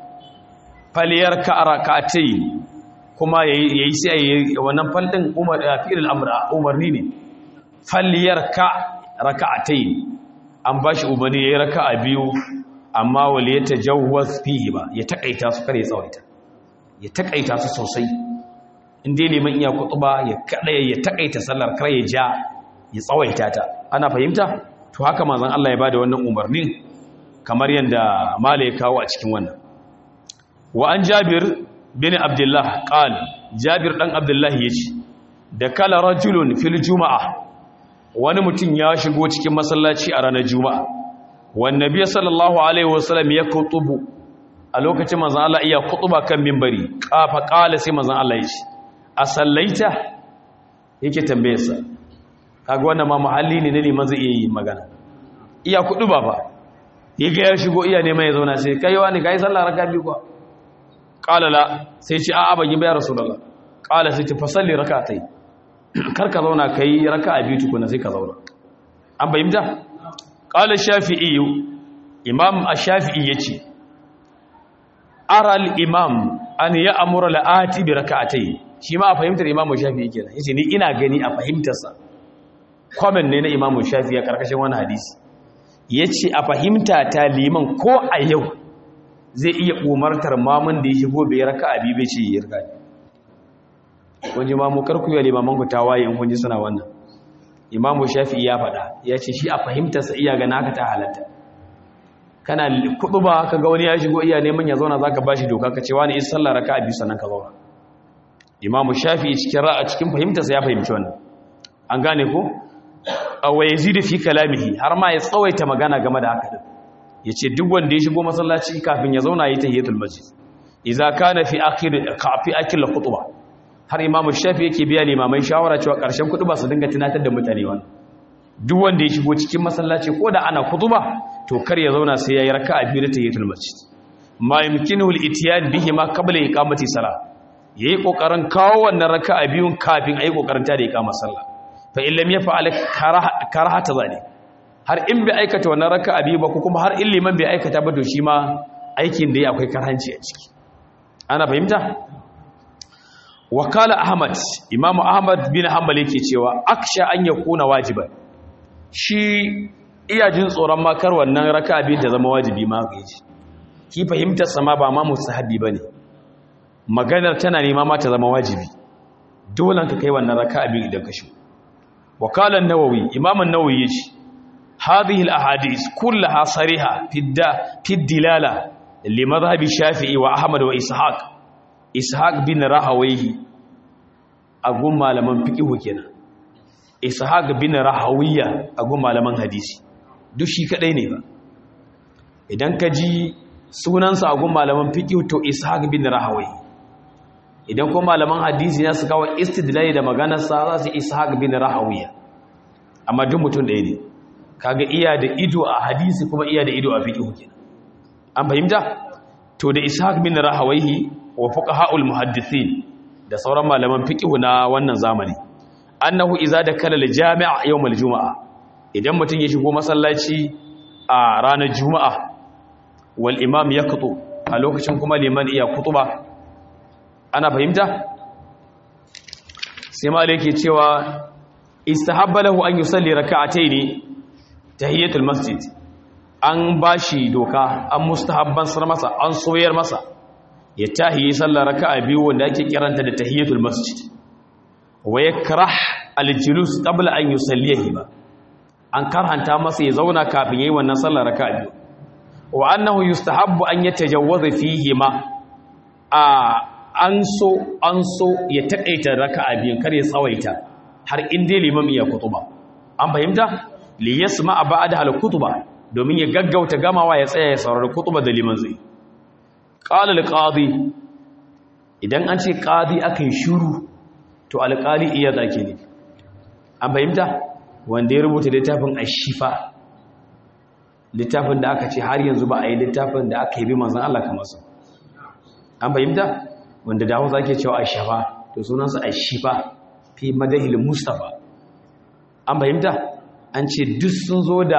faliyar ka rakatai kuma yayi sai wannan faldin umar fi'il amr umarni ne faliyar ka rakatai an bashi umarni yayi raka'a biyu amma wal yatajawwaz fihi ba ya takaita su kare tsawaita ya takaita su sosai inda liman iya kutuba ya kada ya takaita sallar kar ya ja ya tsawaita ta ana fahimta to haka manzon Allah ya bada wannan umarnin kamar yanda mala ya kawo a cikin wannan wa an jabir bin abdullah qal jabir dan abdullah yace da kala rajulun fil juma'a wani mutum ya shigo cikin masallaci a ranar juma'a wan nabiy sallallahu alaihi wasallam ya kutubu a lokacin manzon Allah iya kutuba kan minbari kafa qala sai manzon Allah yace a sallaita yake tambayarsa kaga wannan ma muhalli ne ne liman zai iya yi magana iya kutuba ba yaga ya shigo iya neman ya zauna sai kai wani kai sallah raka biyu kuwa qala la sai ce a'a ban yi ba ya rasulullah qala sai ce fasalli rak'atai kar ka zauna kai raka'a biyu tukuna sai ka zauna an bayyana qala shafi'i imam ash-shafi'i yace ara al-imam an ya'muru al-ati bi rak'atai shi ma a fahimtar imam shafi'i kenan yace ni ina gani a fahimtarsa comment ne na imam shafi'i a karkashin wani hadisi yace a fahimta ta liman ko a yau zai iya umartar mamun da ya shigo bai raka abi bai ce yi raka kun ji mamu karku yi limaman ku tawaye in kun ji suna wannan imamu shafi ya faɗa ya ce shi a fahimtarsa iya gana haka ta halatta kana kuɗu ba ka ga wani ya shigo iya neman ya zauna za ka ba shi doka ka ce wani is sallah raka abi sannan ka zauna imamu shafi cikin ra'a cikin fahimtarsa ya fahimci wannan an gane ko wa yazidu fi kalamihi har ma ya tsawaita magana game da haka din ya ce duk wanda ya shigo masallaci kafin ya zauna yi tahiyatul masjid idza kana fi akhir fi akhir khutba har imamu shafi yake biya limamai shawara cewa ƙarshen kudu ba su dinga tunatar da mutane wani duk wanda ya shigo cikin masallaci ko da ana kutuba to kar ya zauna sai yayi raka'a biyu da tahiyatul masjid ma yumkinu al-itiyan bihi ma qabla iqamati salah yayi kokarin kawo wannan raka'a biyun kafin ayi kokarin ta da iqamar sallah fa in lam yaf'al karahata zalik har in bai aikata wannan raka'a biyu ba ko kuma har in liman bai aikata ba to shi ma aikin da ya akwai karhanci a ciki ana fahimta wakala ahmad imamu ahmad bin hanbal yake cewa aksha an yakuna wajiban shi iya jin tsoron makar wannan raka'a biyu ta zama wajibi ma ga yaji ki fahimtar sama ba ma mustahabi bane maganar tana nema ma ta zama wajibi dole ka kai wannan raka'a biyu idan ka shi wakala an-nawawi imam an-nawawi yace hadhihi al-ahadith kullaha sariha fi dilala li madhhabi shafi'i wa ahmad wa ishaq ishaq bin rahawayhi agun malaman fiqh kenan ishaq bin rahawiya agun malaman hadisi duk shi kadai ne ba idan ka ji sunansa agun malaman fiqh to ishaq bin rahawi idan kuma malaman hadisi ne su kawo istidlali da maganar sa za su ishaq bin rahawiya amma duk mutum ɗaya ne kaga iya da ido a hadisi kuma iya da ido a fiqh kenan an fahimta to da ishaq bin rahawaihi wa fuqaha'ul muhaddithin da sauran malaman fiqh na wannan zamani annahu iza dakala al-jami' yawm al-jum'a idan mutun ya shigo masallaci a ranar juma'a wal imam yaqtu a lokacin kuma liman iya kutuba ana fahimta sai malike cewa istahabba lahu an yusalli rak'atayn tahiyatul masjid an bashi doka an mustahabban sar masa an soyar masa ya tahiyi sallar raka'a biyu wanda ake kiranta da tahiyatul masjid wa yakrah al-julus qabla an yusallihi ba an karhanta masa ya zauna kafin yayi wannan sallar raka'a biyu wa annahu yustahabbu an yatajawwaza fihi ma a an so an so ya takaita raka'a biyun kar ya tsawaita har in dai limam ya kutuba an fahimta li yasma ba'da al-kutuba domin ya gaggauta gamawa ya tsaya ya saurari kutuba da liman zai qala al-qadi idan an ce qadi akai shiru to alƙali iya zake ne an fahimta wanda ya rubuta littafin ashifa littafin da aka ce har yanzu ba a yi littafin da aka yi bi manzan Allah kamar su an fahimta wanda da hausa ake cewa ashafa to sunansa ashifa fi madahil mustafa an fahimta an ce duk sun zo da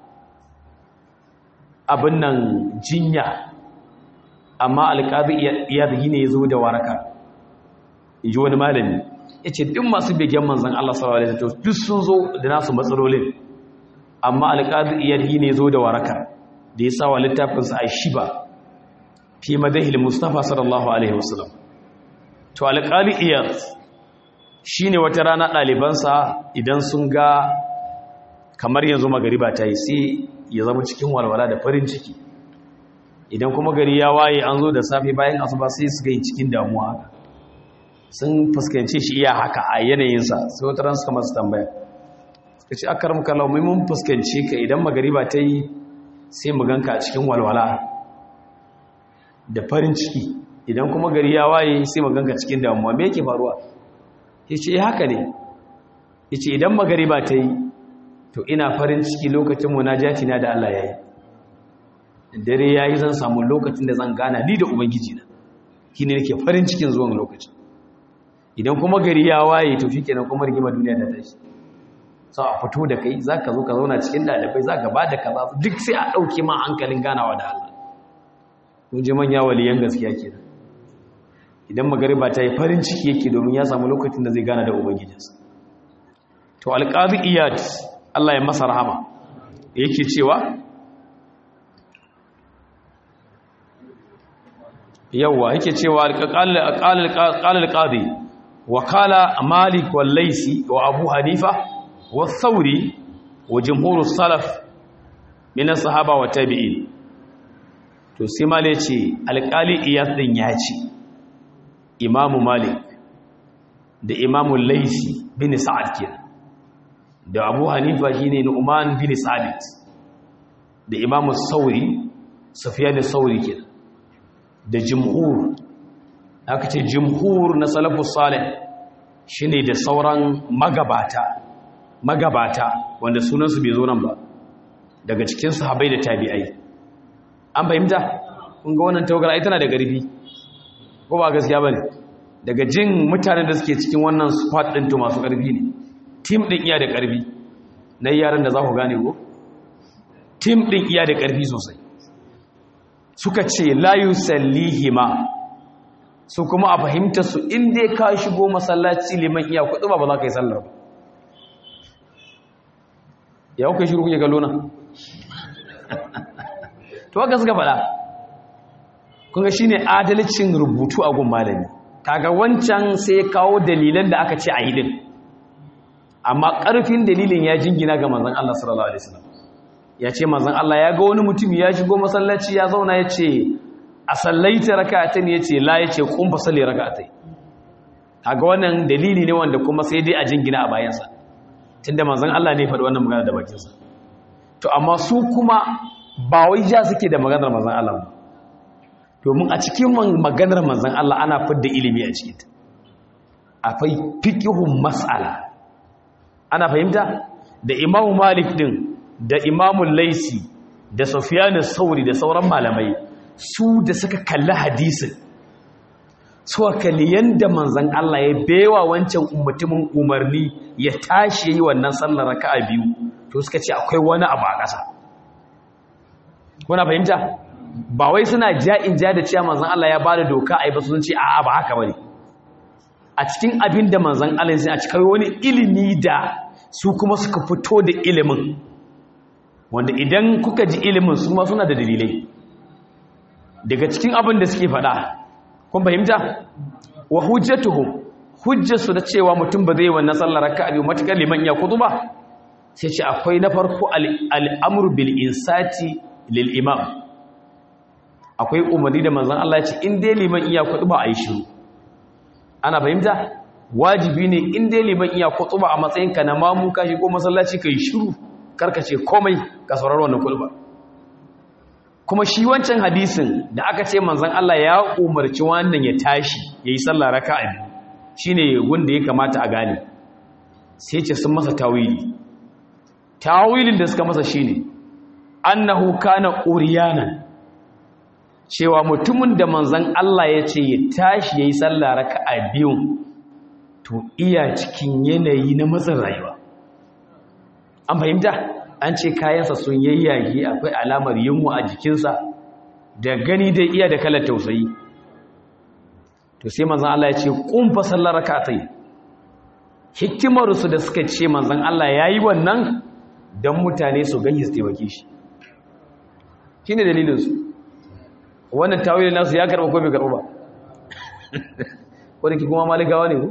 abin nan jinya amma alƙazi iya da ne ya zo da waraka in ji wani malami ya ce duk masu begen manzan Allah sallallahu Alaihi wasallam duk sun zo da nasu matsalolin amma alƙazi iyar yi ne zo da waraka da ya sawa littafinsa a shi ba fi madahil mustapha sallallahu Alaihi wasallam to alƙali iyar shi ne wata rana ɗalibansa idan sun ga kamar yanzu magariba ta yi sai ya zama cikin walwala da farin ciki idan kuma gari ya waye an zo da safe bayan asuba sai su ga cikin damuwa haka sun fuskanci shi iya haka a yanayinsa sai wata ran suka masu tambaya suka ce akar muka laumai mun fuskanci ka idan magariba ta yi sai mu ganka a cikin walwala da farin ciki idan kuma gari ya waye sai mu ganka cikin damuwa me yake faruwa ya ce haka ne ya ce idan magariba ta yi to ina farin ciki lokacin munajati na da Allah ya yi dare ya yi zan samu lokacin da zan gana ni da ubangiji na shi ne nake farin cikin zuwan lokacin idan kuma gari ya waye to shi kenan kuma rigima duniya ta tashi sau a fito da kai za ka zo ka zauna cikin ɗalibai za ka ba da kaza duk sai a ɗauke ma hankalin ganawa da Allah kun ji manya waliyan gaskiya ke idan magariba ta yi farin ciki yake domin ya samu lokacin da zai gana da ubangijinsa to alƙazi iyad Allah ya masa rahama yake cewa yawwa yake cewa alƙalar ƙadi wakala malik wallaisi wa abu hanifa wa sauri wa jimhurul salaf minan sahaba wa tabi'in to sai malik ce alƙali iyas ɗin ya ce imamu malik da imamu laisi bin sa'ad ke da abu hanifa shi ne nu'man bin sabit da imamu sauri safiya da sauri ke da jimhur aka ce jumhur na salafus salih shine da sauran magabata magabata wanda sunansu bai zo nan ba daga cikin sahabbai da tabi'ai an fahimta kun ga wannan tawagar ai tana da garbi ko ba gaskiya bane daga jin mutanen da suke cikin wannan squad din to masu karfi ne team din iya da karfi na yaran da za ku gane ko team din iya da karfi sosai suka ce la yusallihima su kuma a fahimta su inda ka shigo masallaci liman iya kudu ba ba za ka yi sallar ba ya kuka shiru kuke kallo na to haka suka faɗa kunga shine adalcin rubutu a gun malami kaga wancan sai ya kawo dalilan da aka ce a yi din amma ƙarfin dalilin ya jingina ga manzon Allah sallallahu alaihi wasallam ya ce manzon Allah ya ga wani mutum ya shigo masallaci ya zauna ya ce a sallaita raka'atain ya ce la ya ce kun fa salli raka'atai kaga wannan dalili ne wanda kuma sai dai a jingina a bayansa tunda manzon Allah ne faɗi wannan magana da bakinsa to amma su kuma ba wai ja suke da maganar manzon Allah ba domin a cikin maganar manzon Allah ana fidda ilimi a cikin ta akwai fiqhun mas'ala ana fahimta da Imam Malik din da Imam Laisi da Sufyan sauri da sauran malamai su da suka kalli hadisin suka kalli yanda manzon Allah ya bewa wancan mutumin umarni ya tashi yi wannan sallar raka'a biyu to suka ce akwai wani abu a ƙasa kuna fahimta ba wai suna ja'in ja da cewa manzon Allah ya bada doka ai ba sun ce a'a ba haka bane a cikin abin da manzon Allah ya a cikin wani ilimi da su kuma suka fito da ilimin wanda idan kuka ji ilimin su ma suna da dalilai daga cikin abin da suke faɗa kun fahimta wa hujjatuhum hujjarsu da cewa mutum ba zai wannan sallar raka'a biyu matakar liman ya kudu ba sai ce akwai na farko al'amur bil insati lil imam akwai umarni da manzan Allah ya ce in dai liman iya kudu ba a yi shiru ana fahimta wajibi ne in dai liman iya kudu ba a matsayinka na mamu ka shigo masallaci ka yi shiru karkace komai ka saurari wannan kudu ba kuma shi wancan hadisin da aka ce manzan Allah ya umarci wannan ya tashi ya yi sallah raka'a biyu shine wanda ya kamata a gane sai ce sun masa tawili tawilin da suka masa shine annahu kana uriyanan cewa mutumin da manzon Allah ya ce ya tashi yayi sallah raka'a biyu to iya cikin yanayi na matsin rayuwa an fahimta an ce kayansa sun yayyage akwai alamar yunwa a jikinsa da gani dai iya da kalar tausayi to sai manzon Allah ya ce kun fa sallar rak'atai hikimar su da suka ce manzon Allah yayi wannan dan mutane su gani su taimake shi shine dalilin su wannan tawilin nasu ya karba ko bai karba ba ko da kuma maligawa ne ko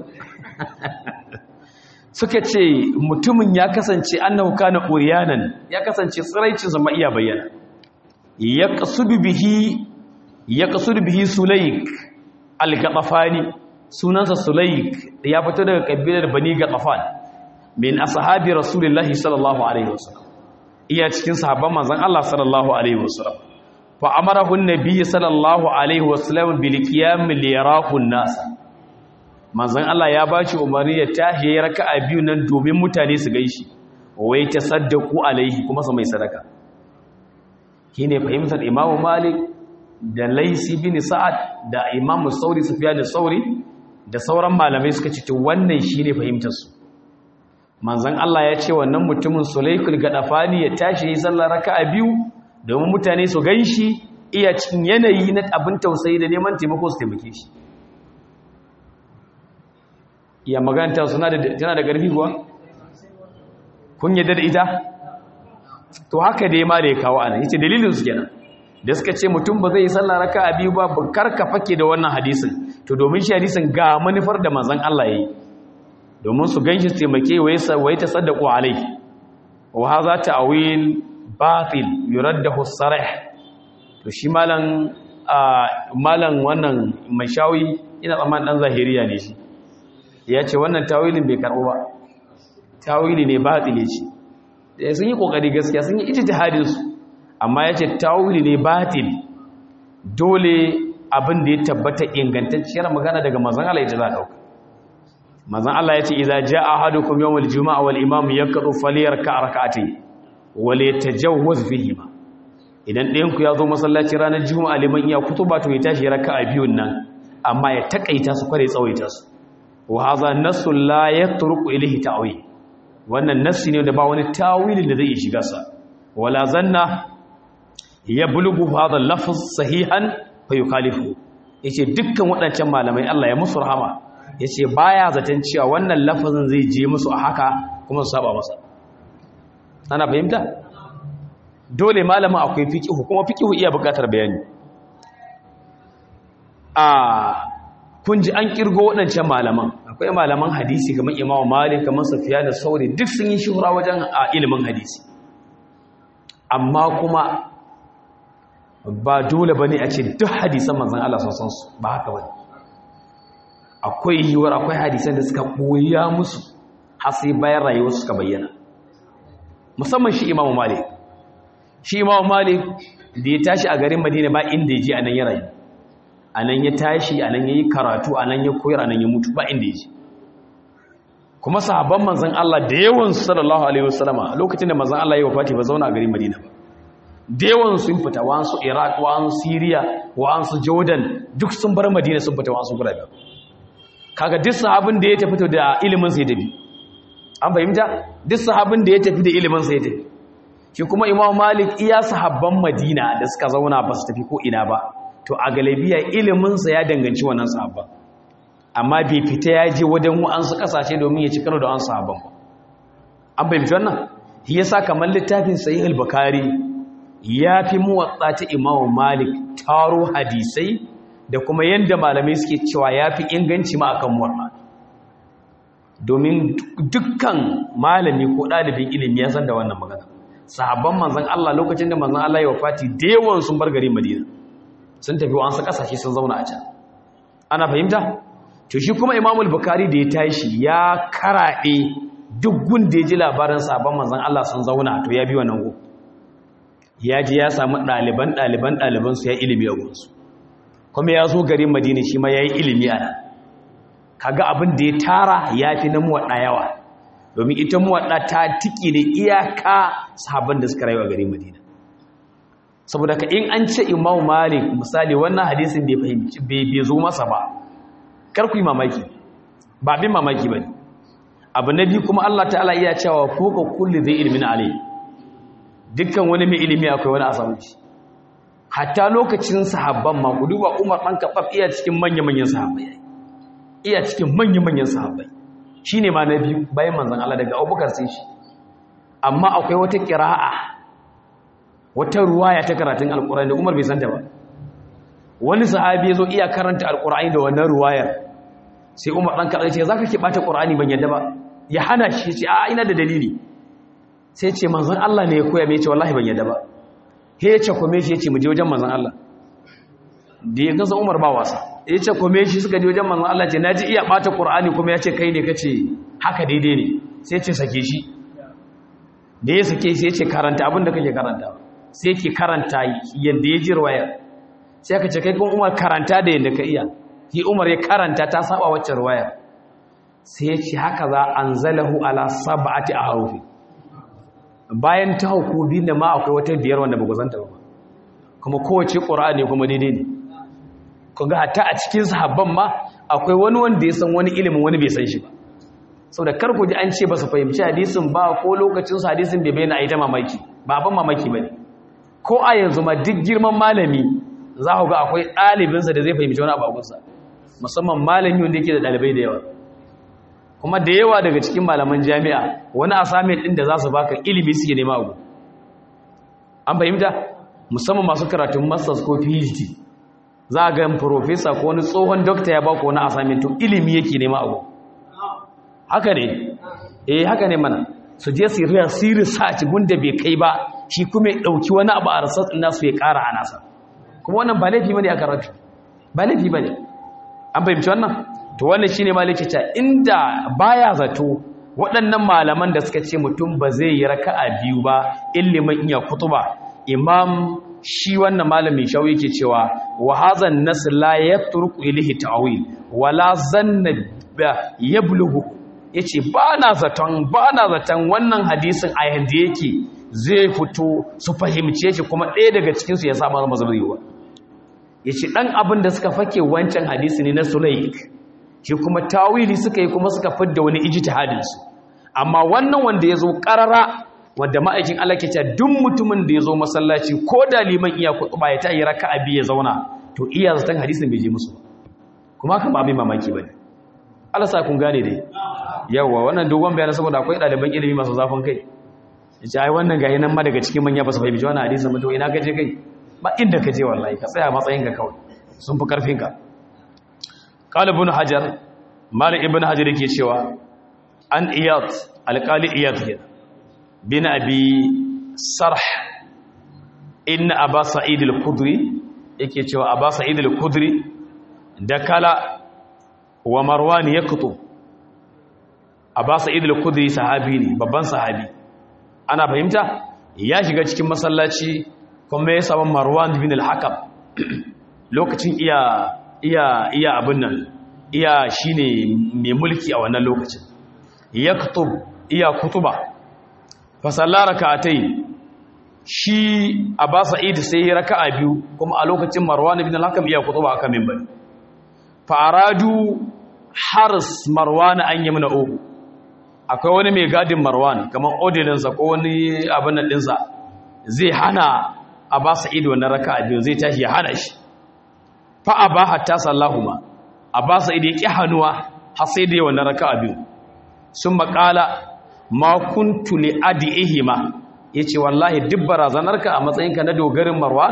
suka ce mutumin ya kasance annahu kana uriyanan ya kasance tsiraicin sa ma iya bayyana yaqsudu bihi yaqsudu bihi sulayk al-gatafani sunansa sulayk ya fito daga kabilar bani gatafan min ashabi rasulullahi sallallahu alaihi wasallam iya cikin sahabban manzon Allah sallallahu alaihi wasallam fa amarahu an-nabiy sallallahu alaihi wasallam bil qiyam li yarahu an-nas manzon Allah ya bashi umarni ya tashi ya raka'a biyu nan domin mutane su gaishi wai tasaddaqu alaihi kuma su mai sadaka shine fahimtar imamu malik da laisi bin sa'ad da imamu sauri sufyan sauri da sauran malamai suka ce wannan shine fahimtar su manzon Allah ya ce wannan mutumin sulaykul gadafani ya tashi yi sallar raka'a biyu domin mutane su ganshi iya cikin yanayi na abin tausayi da neman taimako su taimake shi iya maganta suna da tana da ƙarfi kuwa kun yadda da ita to haka dai ma da ya kawo ana yace dalilin su kenan da suka ce mutum ba zai yi sallah raka'a biyu ba karka fake da wannan hadisin to domin shi hadisin ga manufar da manzon Allah yayi domin su ganshi taimake wai wai tasaddaqu alai wa hadha ta'wil batil yuraddahu sarih to shi malan malan wannan mai shawi ina tsammanin dan zahiriya ne shi ya ce wannan tawilin bai karɓo ba tawili ne batile ce da sun yi ƙoƙari gaskiya sun yi ijtihadin su amma ya ce tawili ne batil dole abin da ya tabbata ingantacciyar magana daga manzon Allah ya za a dauka manzon Allah ya ce idza jaa ahadukum yawmal juma'a wal imam yaqdu falyarka rak'atayn wal yatajawwaz fihima idan ɗayan ku ya zo masallaci ranar juma'a liman iya kutuba to ya tashi raka'a biyun nan amma ya takaita su kware tsawaita su wa hadha nassu la yatruku ilayhi ta'wil wannan nassi ne da ba wani tawilin da zai shiga sa wala zanna yablughu hadha lafz sahihan fa yukhalifu yace dukkan waɗancan malamai Allah ya musu rahama yace baya zaton cewa wannan lafazin zai je musu a haka kuma su saba masa ana fahimta dole malamin akwai fiqihu kuma fiqihu iya buƙatar bayani a kun ji an kirgo waɗancan malaman akwai malaman hadisi kamar imamu malik kamar safiya da sauri duk sun yi shuhura wajen a ilimin hadisi amma kuma ba dole ba ne a ce duk hadisan manzan Allah sun san su ba haka ba akwai yiwuwar akwai hadisan da suka ɓoya musu har sai bayan rayuwar suka bayyana musamman shi imamu malik shi imamu malik da ya tashi a garin madina ba inda ya je a nan ya rayu a nan ya tashi a nan ya yi karatu a nan ya koyar a nan ya mutu ba inda ya je kuma sahabban manzan Allah da yawan sallallahu alaihi wasallama lokacin da manzan Allah ya wafati ba zauna a garin madina ba da yawan sun fita wa'ansu iraq wa'ansu syria wa'ansu jordan duk sun bar madina sun fita wa'ansu gurabe kaga duk sahabin da ya tafi da ilimin sai tafi an fahimta duk sahabin da ya tafi da ilimin sai tafi shi kuma imam malik iya sahabban madina da suka zauna ba su tafi ko ina ba to a galabiya iliminsa ya danganci wannan sahabban amma bai fita ya je wajen wa'ansu kasashe domin ya ci karo da wa'ansu sahabban ba an fahimci wannan shi yasa kamar littafin sahih al-bukhari ya fi muwatsa ta imamu malik taro hadisai da kuma yadda malamai suke cewa ya fi inganci ma akan muwatsa domin dukkan malami ko ɗalibin ilimi ya san da wannan magana sahabban manzan Allah lokacin da manzan Allah ya wafati da yawan sun bar gari madina sun tafi wa'ansu ƙasashe sun zauna a can ana fahimta to shi kuma imamul bukari da ya tashi ya karaɗe duk gun da ya ji labarin sahabban manzan Allah sun zauna to ya bi wannan gu ya ji ya samu ɗaliban ɗaliban ɗalibansu ya ilimi a gunsu kuma ya zo garin madina shi ma ya yi ilimi a nan kaga abin da ya tara ya fi na muwaɗa yawa domin ita muwaɗa ta tiki ne iyaka sahabban da suka rayu a garin madina saboda ka in an ce imamu malik misali wannan hadisin bai fahimci bai zo masa ba kar ku yi mamaki ba bin mamaki ba ne abu na biyu kuma allah ta'ala iya cewa ko ka kulli zai ilimin alai dukkan wani mai ilimi akwai wani asamunci hatta lokacin sahabban ma ku duba umar ɗan kaɓaf iya cikin manya-manyan sahabbai iya cikin manya-manyan sahabbai shi ne ma na biyu bayan manzan Allah daga abubakar sai shi amma akwai wata ƙira'a wata ruwaya ta karatun alƙur'ani da umar bai santa ba wani sahabi ya zo iya karanta alƙur'ani da wannan ruwayar sai umar ɗan kaɗai ce za ka ke ɓata ƙur'ani ban yadda ba ya hana shi ce a ina da dalili sai ce manzan Allah ne ya koya mai ce wallahi ban yadda ba he ya ce kome shi ya ce mu je wajen manzan Allah da ya gasa umar ba wasa ya ce kome shi suka je wajen manzan Allah ce na ji iya ɓata ƙur'ani kuma ya ce kai ne ka ce haka daidai ne sai ce sake shi da ya sake shi ya ce karanta abin da kake karanta sai ke karanta yadda ya ji ruwayar sai aka ce kai kuma umar karanta da yadda ka iya shi umar ya karanta ta saba wacce ruwayar sai ya ce haka za an zalahu ala sab'ati a harufi bayan ta hukumi da ma akwai wata biyar wanda ba ku zanta ba kuma kowace ƙura'ani kuma daidai ne ku ga hatta a cikin sahabban ma akwai wani wanda ya san wani ilimin wani bai san shi ba sau da kar ku ji an ce ba su fahimci hadisin ba ko lokacin su hadisin bai bayyana a yi ta mamaki ba abin mamaki ba ne ko a yanzu ma duk girman malami za ku ga akwai ɗalibinsa da zai fahimci wani abagunsa musamman malami wanda yake da ɗalibai da yawa kuma da yawa daga cikin malaman jami'a wani assignment ɗin da za su baka ilimi suke nema abu an fahimta musamman masu karatun masters ko phd za a ga professor ko wani tsohon doctor ya baka wani assignment to ilimi yake nema abu haka ne eh haka ne mana su je su yi su research gunda bai kai ba shi kuma ya dauki wani abu a research din nasu ya kara a nasa kuma wannan ba laifi bane a karatu ba laifi bane an fahimci wannan to wannan shine maliki ta inda baya zato waɗannan malaman da suka ce mutum ba zai yi raka'a biyu ba ilimin iya kutuba imam shi wannan malamin shaw yake cewa wa hazan nas la yatruku ilayhi ta'wil wala zanna yablughu yace ba na zaton ba na zaton wannan hadisin a yanda yake zai fito su fahimce shi kuma ɗaya daga cikin su ya saba mazhabiwa yace dan abin da suka fake wancan hadisi ne na sulaik shi kuma tawili suka yi kuma suka fidda wani ijtihadin su amma wannan wanda ya zo ƙarara wadda ma'aikin Allah ke cewa duk mutumin da ya zo masallaci ko da liman iya kutuba ya ta yi raka abi ya zauna to iya zaton hadisin bai je musu kuma haka ba mai mamaki ba ne Allah sa kun gane dai yawa wannan dogon bayanan saboda akwai ɗaliban ilimi masu zafin kai ya ce ai wannan gayi nan ma daga cikin manya ba su fahimci wannan hadisin ba to ina ka je kai ba inda ka je wallahi ka tsaya matsayin ka kawai sun fi karfin ka qala ibn hajar malik ibn hajar yake cewa an iyad alƙali iyad kenan bin abi sarh inna aba sa'id al-khudri yake cewa aba sa'id al-khudri da kala wa marwan yaqtu aba sa'id al-khudri sahabi ne babban sahabi ana fahimta ya shiga cikin masallaci kuma ya samu marwan bin al-hakam lokacin iya iya iya abin nan iya shine mai mulki a wannan lokacin yaktub iya kutuba fa sallara rak'atayn shi Aba Sa'id sai ya raka'a biyu kuma a lokacin Marwan ibn al-Hakam iya kutuba akan minbari fa aradu haris Marwan an yi mana uku akwai wani mai gadin Marwan kamar ordinance ko wani abin nan dinsa zai hana Aba Sa'id wannan raka'a biyu zai tashi ya hana shi fa aba hatta sallahuma Aba Sa'id ya ki hanuwa har sai da wannan raka'a biyu sun makala ma kuntu li adihima yace wallahi duk barazanarka a matsayinka na dogarin marwan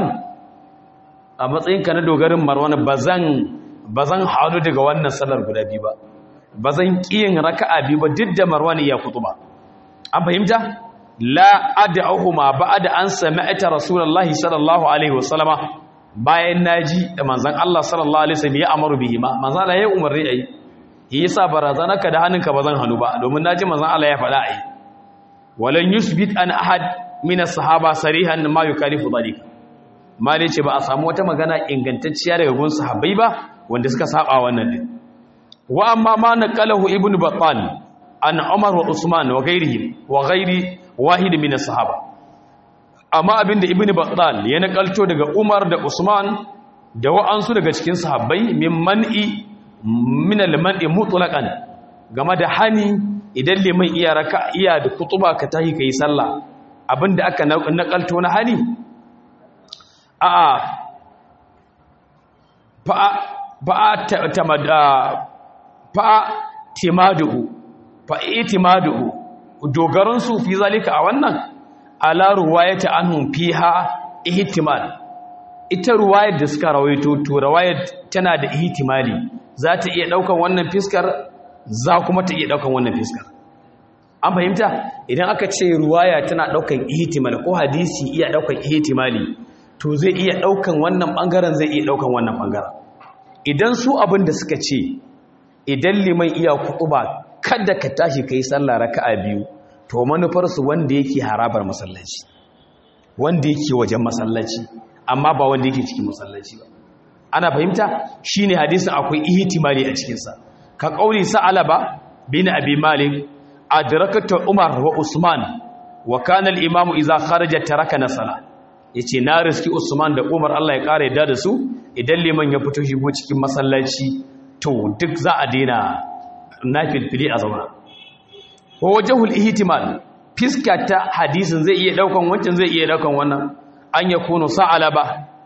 a matsayinka na dogarin marwan bazan bazan halu daga wannan salar guda biyu ba bazan kiyin raka'a biyu ba duk da marwan ya kutuba an fahimta la ad'uhuma ba'da an sami'ta rasulullahi sallallahu alaihi wasallama bayan naji da manzon Allah sallallahu alaihi wasallam ya amaru bihima manzon Allah ya umarni ayi yi yasa barazanarka da hannunka ba zan hannu ba domin naji manzon Allah ya faɗa ai walan yusbit an ahad min as-sahaba sarihan ma yukalifu dhalik mali ce ba a samu wata magana ingantacciya daga gun sahabbai ba wanda suka saba wannan din wa amma ma naqalahu ibnu battal an umar wa usman wa ghairihi wa ghairi wahid min as-sahaba amma abinda ibnu battal ya nakalto daga umar da usman da wa'ansu daga cikin sahabbai min man'i min al-man'i mutlaqan game da hani idan liman iya raka iya da kutuba ka tahi kai sallah abinda aka nakalto na hani a fa fa tamada fa timadu fa itimadu dogaran su fi zalika a wannan ala ruwayata anhum fiha ihtimal ita ruwayar da suka rawaito to ruwayar tana da ihtimali za ta iya daukan wannan fiskar za kuma ta iya daukan wannan fiskar an fahimta idan aka ce ruwaya tana daukan ihtimal ko hadisi iya daukan ihtimali to zai iya daukan wannan bangaren zai iya daukan wannan bangaren idan su abin da suka ce idan liman iya kutuba kada ka tashi kai sallah raka'a biyu to manufar su wanda yake harabar masallaci wanda yake wajen masallaci amma ba wanda yake cikin masallaci ba ana fahimta shine hadisin akwai ihtimali a cikin sa ka kauli sa'alaba bin abi malik adrakatu umar wa usman wa kana al-imamu idza kharaja taraka nasala yace na riski usman da umar Allah ya kare da su idan liman ya fito shigo cikin masallaci to duk za a daina nafilfili a zauna ko wajhul ihtimal fiska ta hadisin zai iya daukan wancan zai iya daukan wannan an yakunu sa'alaba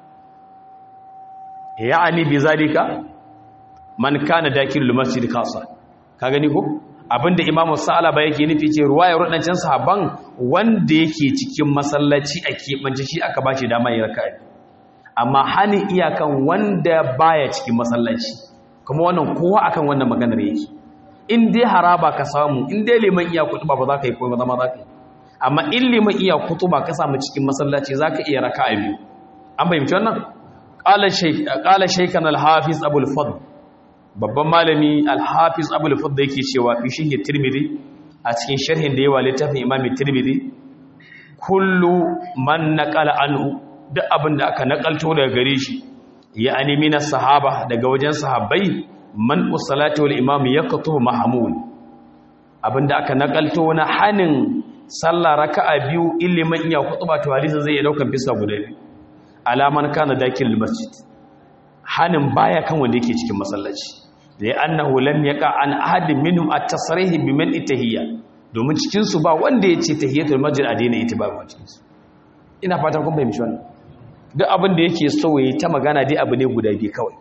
ya'ani bi zalika man kana dakilul masjid khassa ka gani ko abinda imamu sa'alaba yake nufi ce ruwayar wadancan sahabban wanda yake cikin masallaci a keɓance shi aka bashi dama ya raka'a amma hani iyakan wanda baya cikin masallaci kuma wannan kowa akan wannan maganar yake in dai haraba ka samu in dai liman iya kutuba ba za ka yi komai zama za ka yi amma in liman iya kutuba ka samu cikin masallaci za ka iya raka'a biyu an fahimci wannan qala shaykhan al-hafiz abul fadl babban malami al-hafiz abul fadl yake cewa fi shi tirmidhi a cikin sharhin da yawa littafin imam tirmidhi kullu man naqala anhu duk abin da aka nakalto daga gare shi ya animi na sahaba daga wajen sahabbai man usalati wal imam yaqtu mahmul abinda aka nakalto na hanin sallah raka'a biyu ilimin iya kutuba to hadisi zai iya daukan bisa guda biyu alaman kana dakil masjid hanin baya kan wanda yake cikin masallaci da annahu lam yaqa an ahadin minhum at-tasrih bi man itahiyya domin cikin su ba wanda yace tahiyatul masjid a daina ita ba cikin su ina fatan kun fahimci wannan duk abin da yake so yayi ta magana dai abu ne guda biyu kawai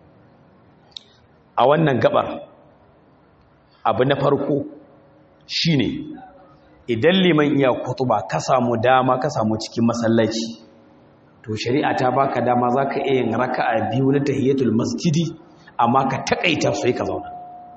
a wannan gabar abu na farko shine idan liman iya kutuba ka samu dama ka samu cikin masallaci to shari'a ta baka dama zaka iya yin raka'a biyu na tahiyatul masjidi amma ka takaita sai ka zauna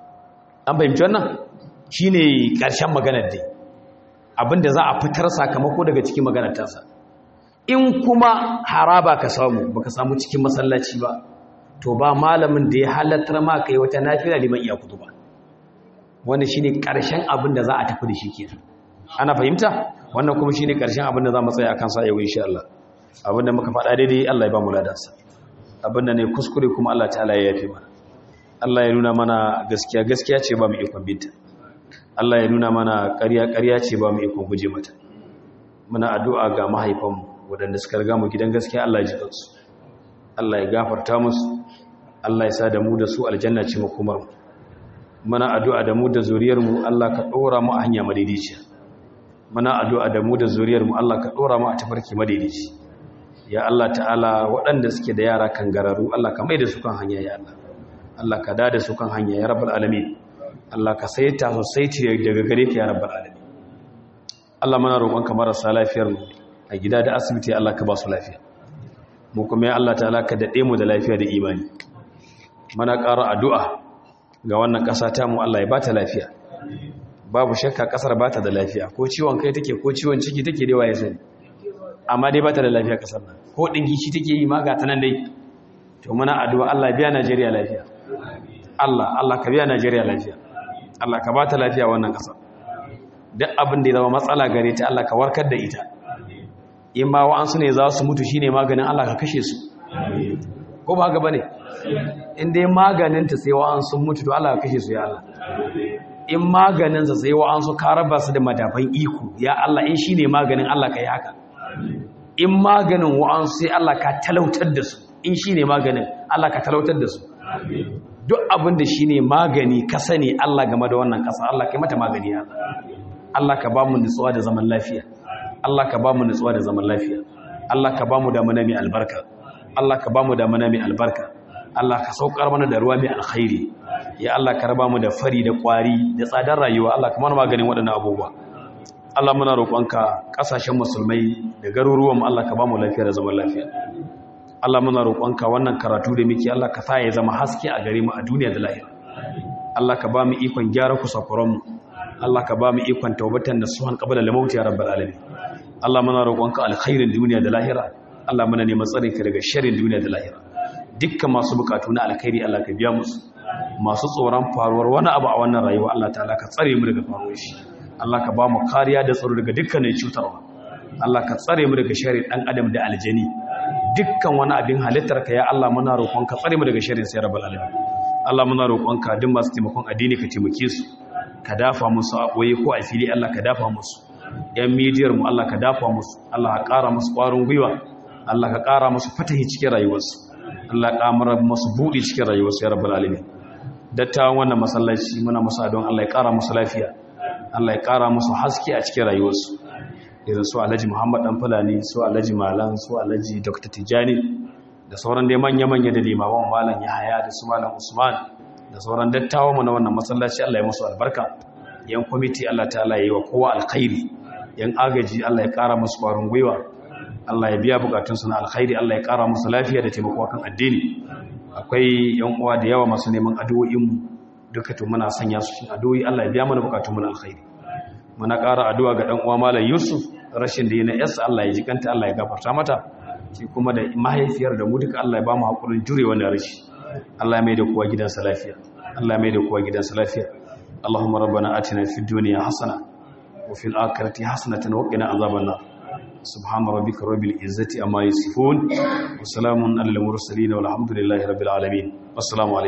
an fahimci wannan shine karshen maganar dai abinda za a fitar sakamako daga cikin maganar tasa in kuma haraba ka samu baka samu cikin masallaci ba to ba malamin da ya halattar ma kai wata nafila liman iya kutuba wannan shine karshen abinda za a tafi da shi kenan ana fahimta wannan kuma shine karshen abinda za mu tsaya akan sa yau insha Allah abinda muka faɗa daidai Allah ya ba mu ladansa abinda ne kuskure kuma Allah ta'ala ya yafe mana Allah ya nuna mana gaskiya gaskiya ce ba mu ikon binta Allah ya nuna mana ƙarya ƙarya ce ba mu ikon guje mata muna addu'a ga mahaifanmu waɗanda suka riga mu gidan gaskiya Allah ya ji kansu Allah ya gafarta musu Allah ya sa da mu da su aljanna ce makomar mu muna addu'a da mu da zuriyar mu Allah ka ɗora mu a hanya madaidaiciya muna addu'a da mu da zuriyar mu Allah ka ɗora mu a tafarki madaidaici ya Allah ta'ala waɗanda suke da yara kan gararu Allah ka mai da su kan hanya ya Allah Allah ka da su kan hanya ya rabbal alamin Allah ka saita su saiti daga gare ka ya rabbal alamin Allah muna roƙonka marasa lafiyar mu a gida da asibiti Allah ka ba su lafiya mu kuma ya Allah ta'ala ka dade mu da lafiya da imani muna ƙara addu'a ga wannan ƙasa ta mu Allah ya bata lafiya babu shakka ƙasar bata da lafiya ko ciwon kai take ko ciwon ciki take dai waye sani amma dai bata da lafiya ƙasar nan ko dingi shi take yi ma ga ta nan dai to muna addu'a Allah biya Najeriya lafiya Allah Allah ka biya Najeriya lafiya Allah ka bata lafiya wannan ƙasa duk abin da ya zama matsala gare ta Allah ka warkar da ita in ma wa'ansu ne za su mutu shine maganin Allah ka kashe su ko ba haka bane in dai maganin ta sai wa'ansu mutu to Allah ka kashe su ya Allah in maganin sa sai wa'ansu ka raba su da madafan iko ya Allah in shine maganin Allah ka yi haka in maganin wa'ansu sai Allah ka talautar da su in shine maganin Allah ka talautar da su duk abin da shine magani ka sani Allah game da wannan kasa Allah kai mata magani ya Allah ka ba mu nutsuwa da zaman lafiya Allah ka ba mu nutsuwa da zaman lafiya Allah ka ba mu damuna mai albarka Allah ka ba mu damuna mai albarka Allah ka saukar mana da ruwa mai alkhairi ya Allah ka raba mu da fari da kwari da tsadar rayuwa Allah ka mana maganin waɗannan abubuwa Allah muna roƙonka ƙasashen musulmai da garuruwan Allah ka ba mu lafiya da zaman lafiya Allah muna roƙonka wannan karatu da muke Allah ka sa ya zama haske a gare mu a duniya da lahira Allah ka ba mu ikon gyara kusakuran mu Allah ka ba mu ikon taubatan da suhan qabla al-maut ya rabbal alamin Allah muna roƙonka alkhairin duniya da lahira Allah muna neman tsare ka daga sharrin duniya da lahira dukkan masu bukatu na alkhairi Allah ka biya musu masu tsoron faruwar wani abu a wannan rayuwa Allah ta'ala ka tsare mu daga faruwar shi Allah ka ba mu kariya da tsaro daga dukkanin cutarwa Allah ka tsare mu daga sharrin dan adam da aljani dukkan wani abin halittar ka ya Allah muna roƙonka tsare mu daga sharrin sai rabbal alamin Allah muna roƙonka duk masu taimakon addini ka taimake su ka dafa musu a ɓoye ko a fili Allah ka dafa musu ‘yan midiyar mu Allah ka dafa musu Allah ka ƙara musu ƙwarin gwiwa Allah ka ƙara musu fatahi cikin rayuwarsu Allah ka ƙamara musu buɗe cikin rayuwarsu ya rabbal alamin dattawan wannan masallaci muna musu don Allah ya ƙara musu lafiya Allah ya ƙara musu haske a cikin rayuwarsu irin su Alhaji Muhammad dan Fulani su Alhaji Malam su Alhaji Dr. Tijani da sauran dai manya-manya da limaman Malam Yahaya da su Malam Usman da sauran dattawa mu na wannan masallaci Allah ya musu albarka yan kwamiti Allah ta'ala yi wa kowa alkhairi yan agaji Allah ya kara musu kwarin gwiwa Allah ya biya bukatunsu na alkhairi Allah ya kara musu lafiya da taimako kan addini akwai yan uwa da yawa masu neman addu'o'in mu duka to muna sanya su cikin addu'o'i Allah ya biya mana bukatun mu na alkhairi muna kara addu'a ga dan uwa Malam Yusuf rashin da yana yasa Allah ya jikanta Allah ya gafarta mata shi kuma da mahaifiyar da mu duka Allah ya ba mu hakurin jure wannan rashi Allah mai da kowa gidansa lafiya Allah mai da kowa gidansa lafiya Allahumma rabbana atina fid dunya hasana wa fil akhirati hasanatan wa qina azaban nar subhana rabbika rabbil izzati amma yasifun wa salamun alal mursalin walhamdulillahi rabbil alamin assalamu alaikum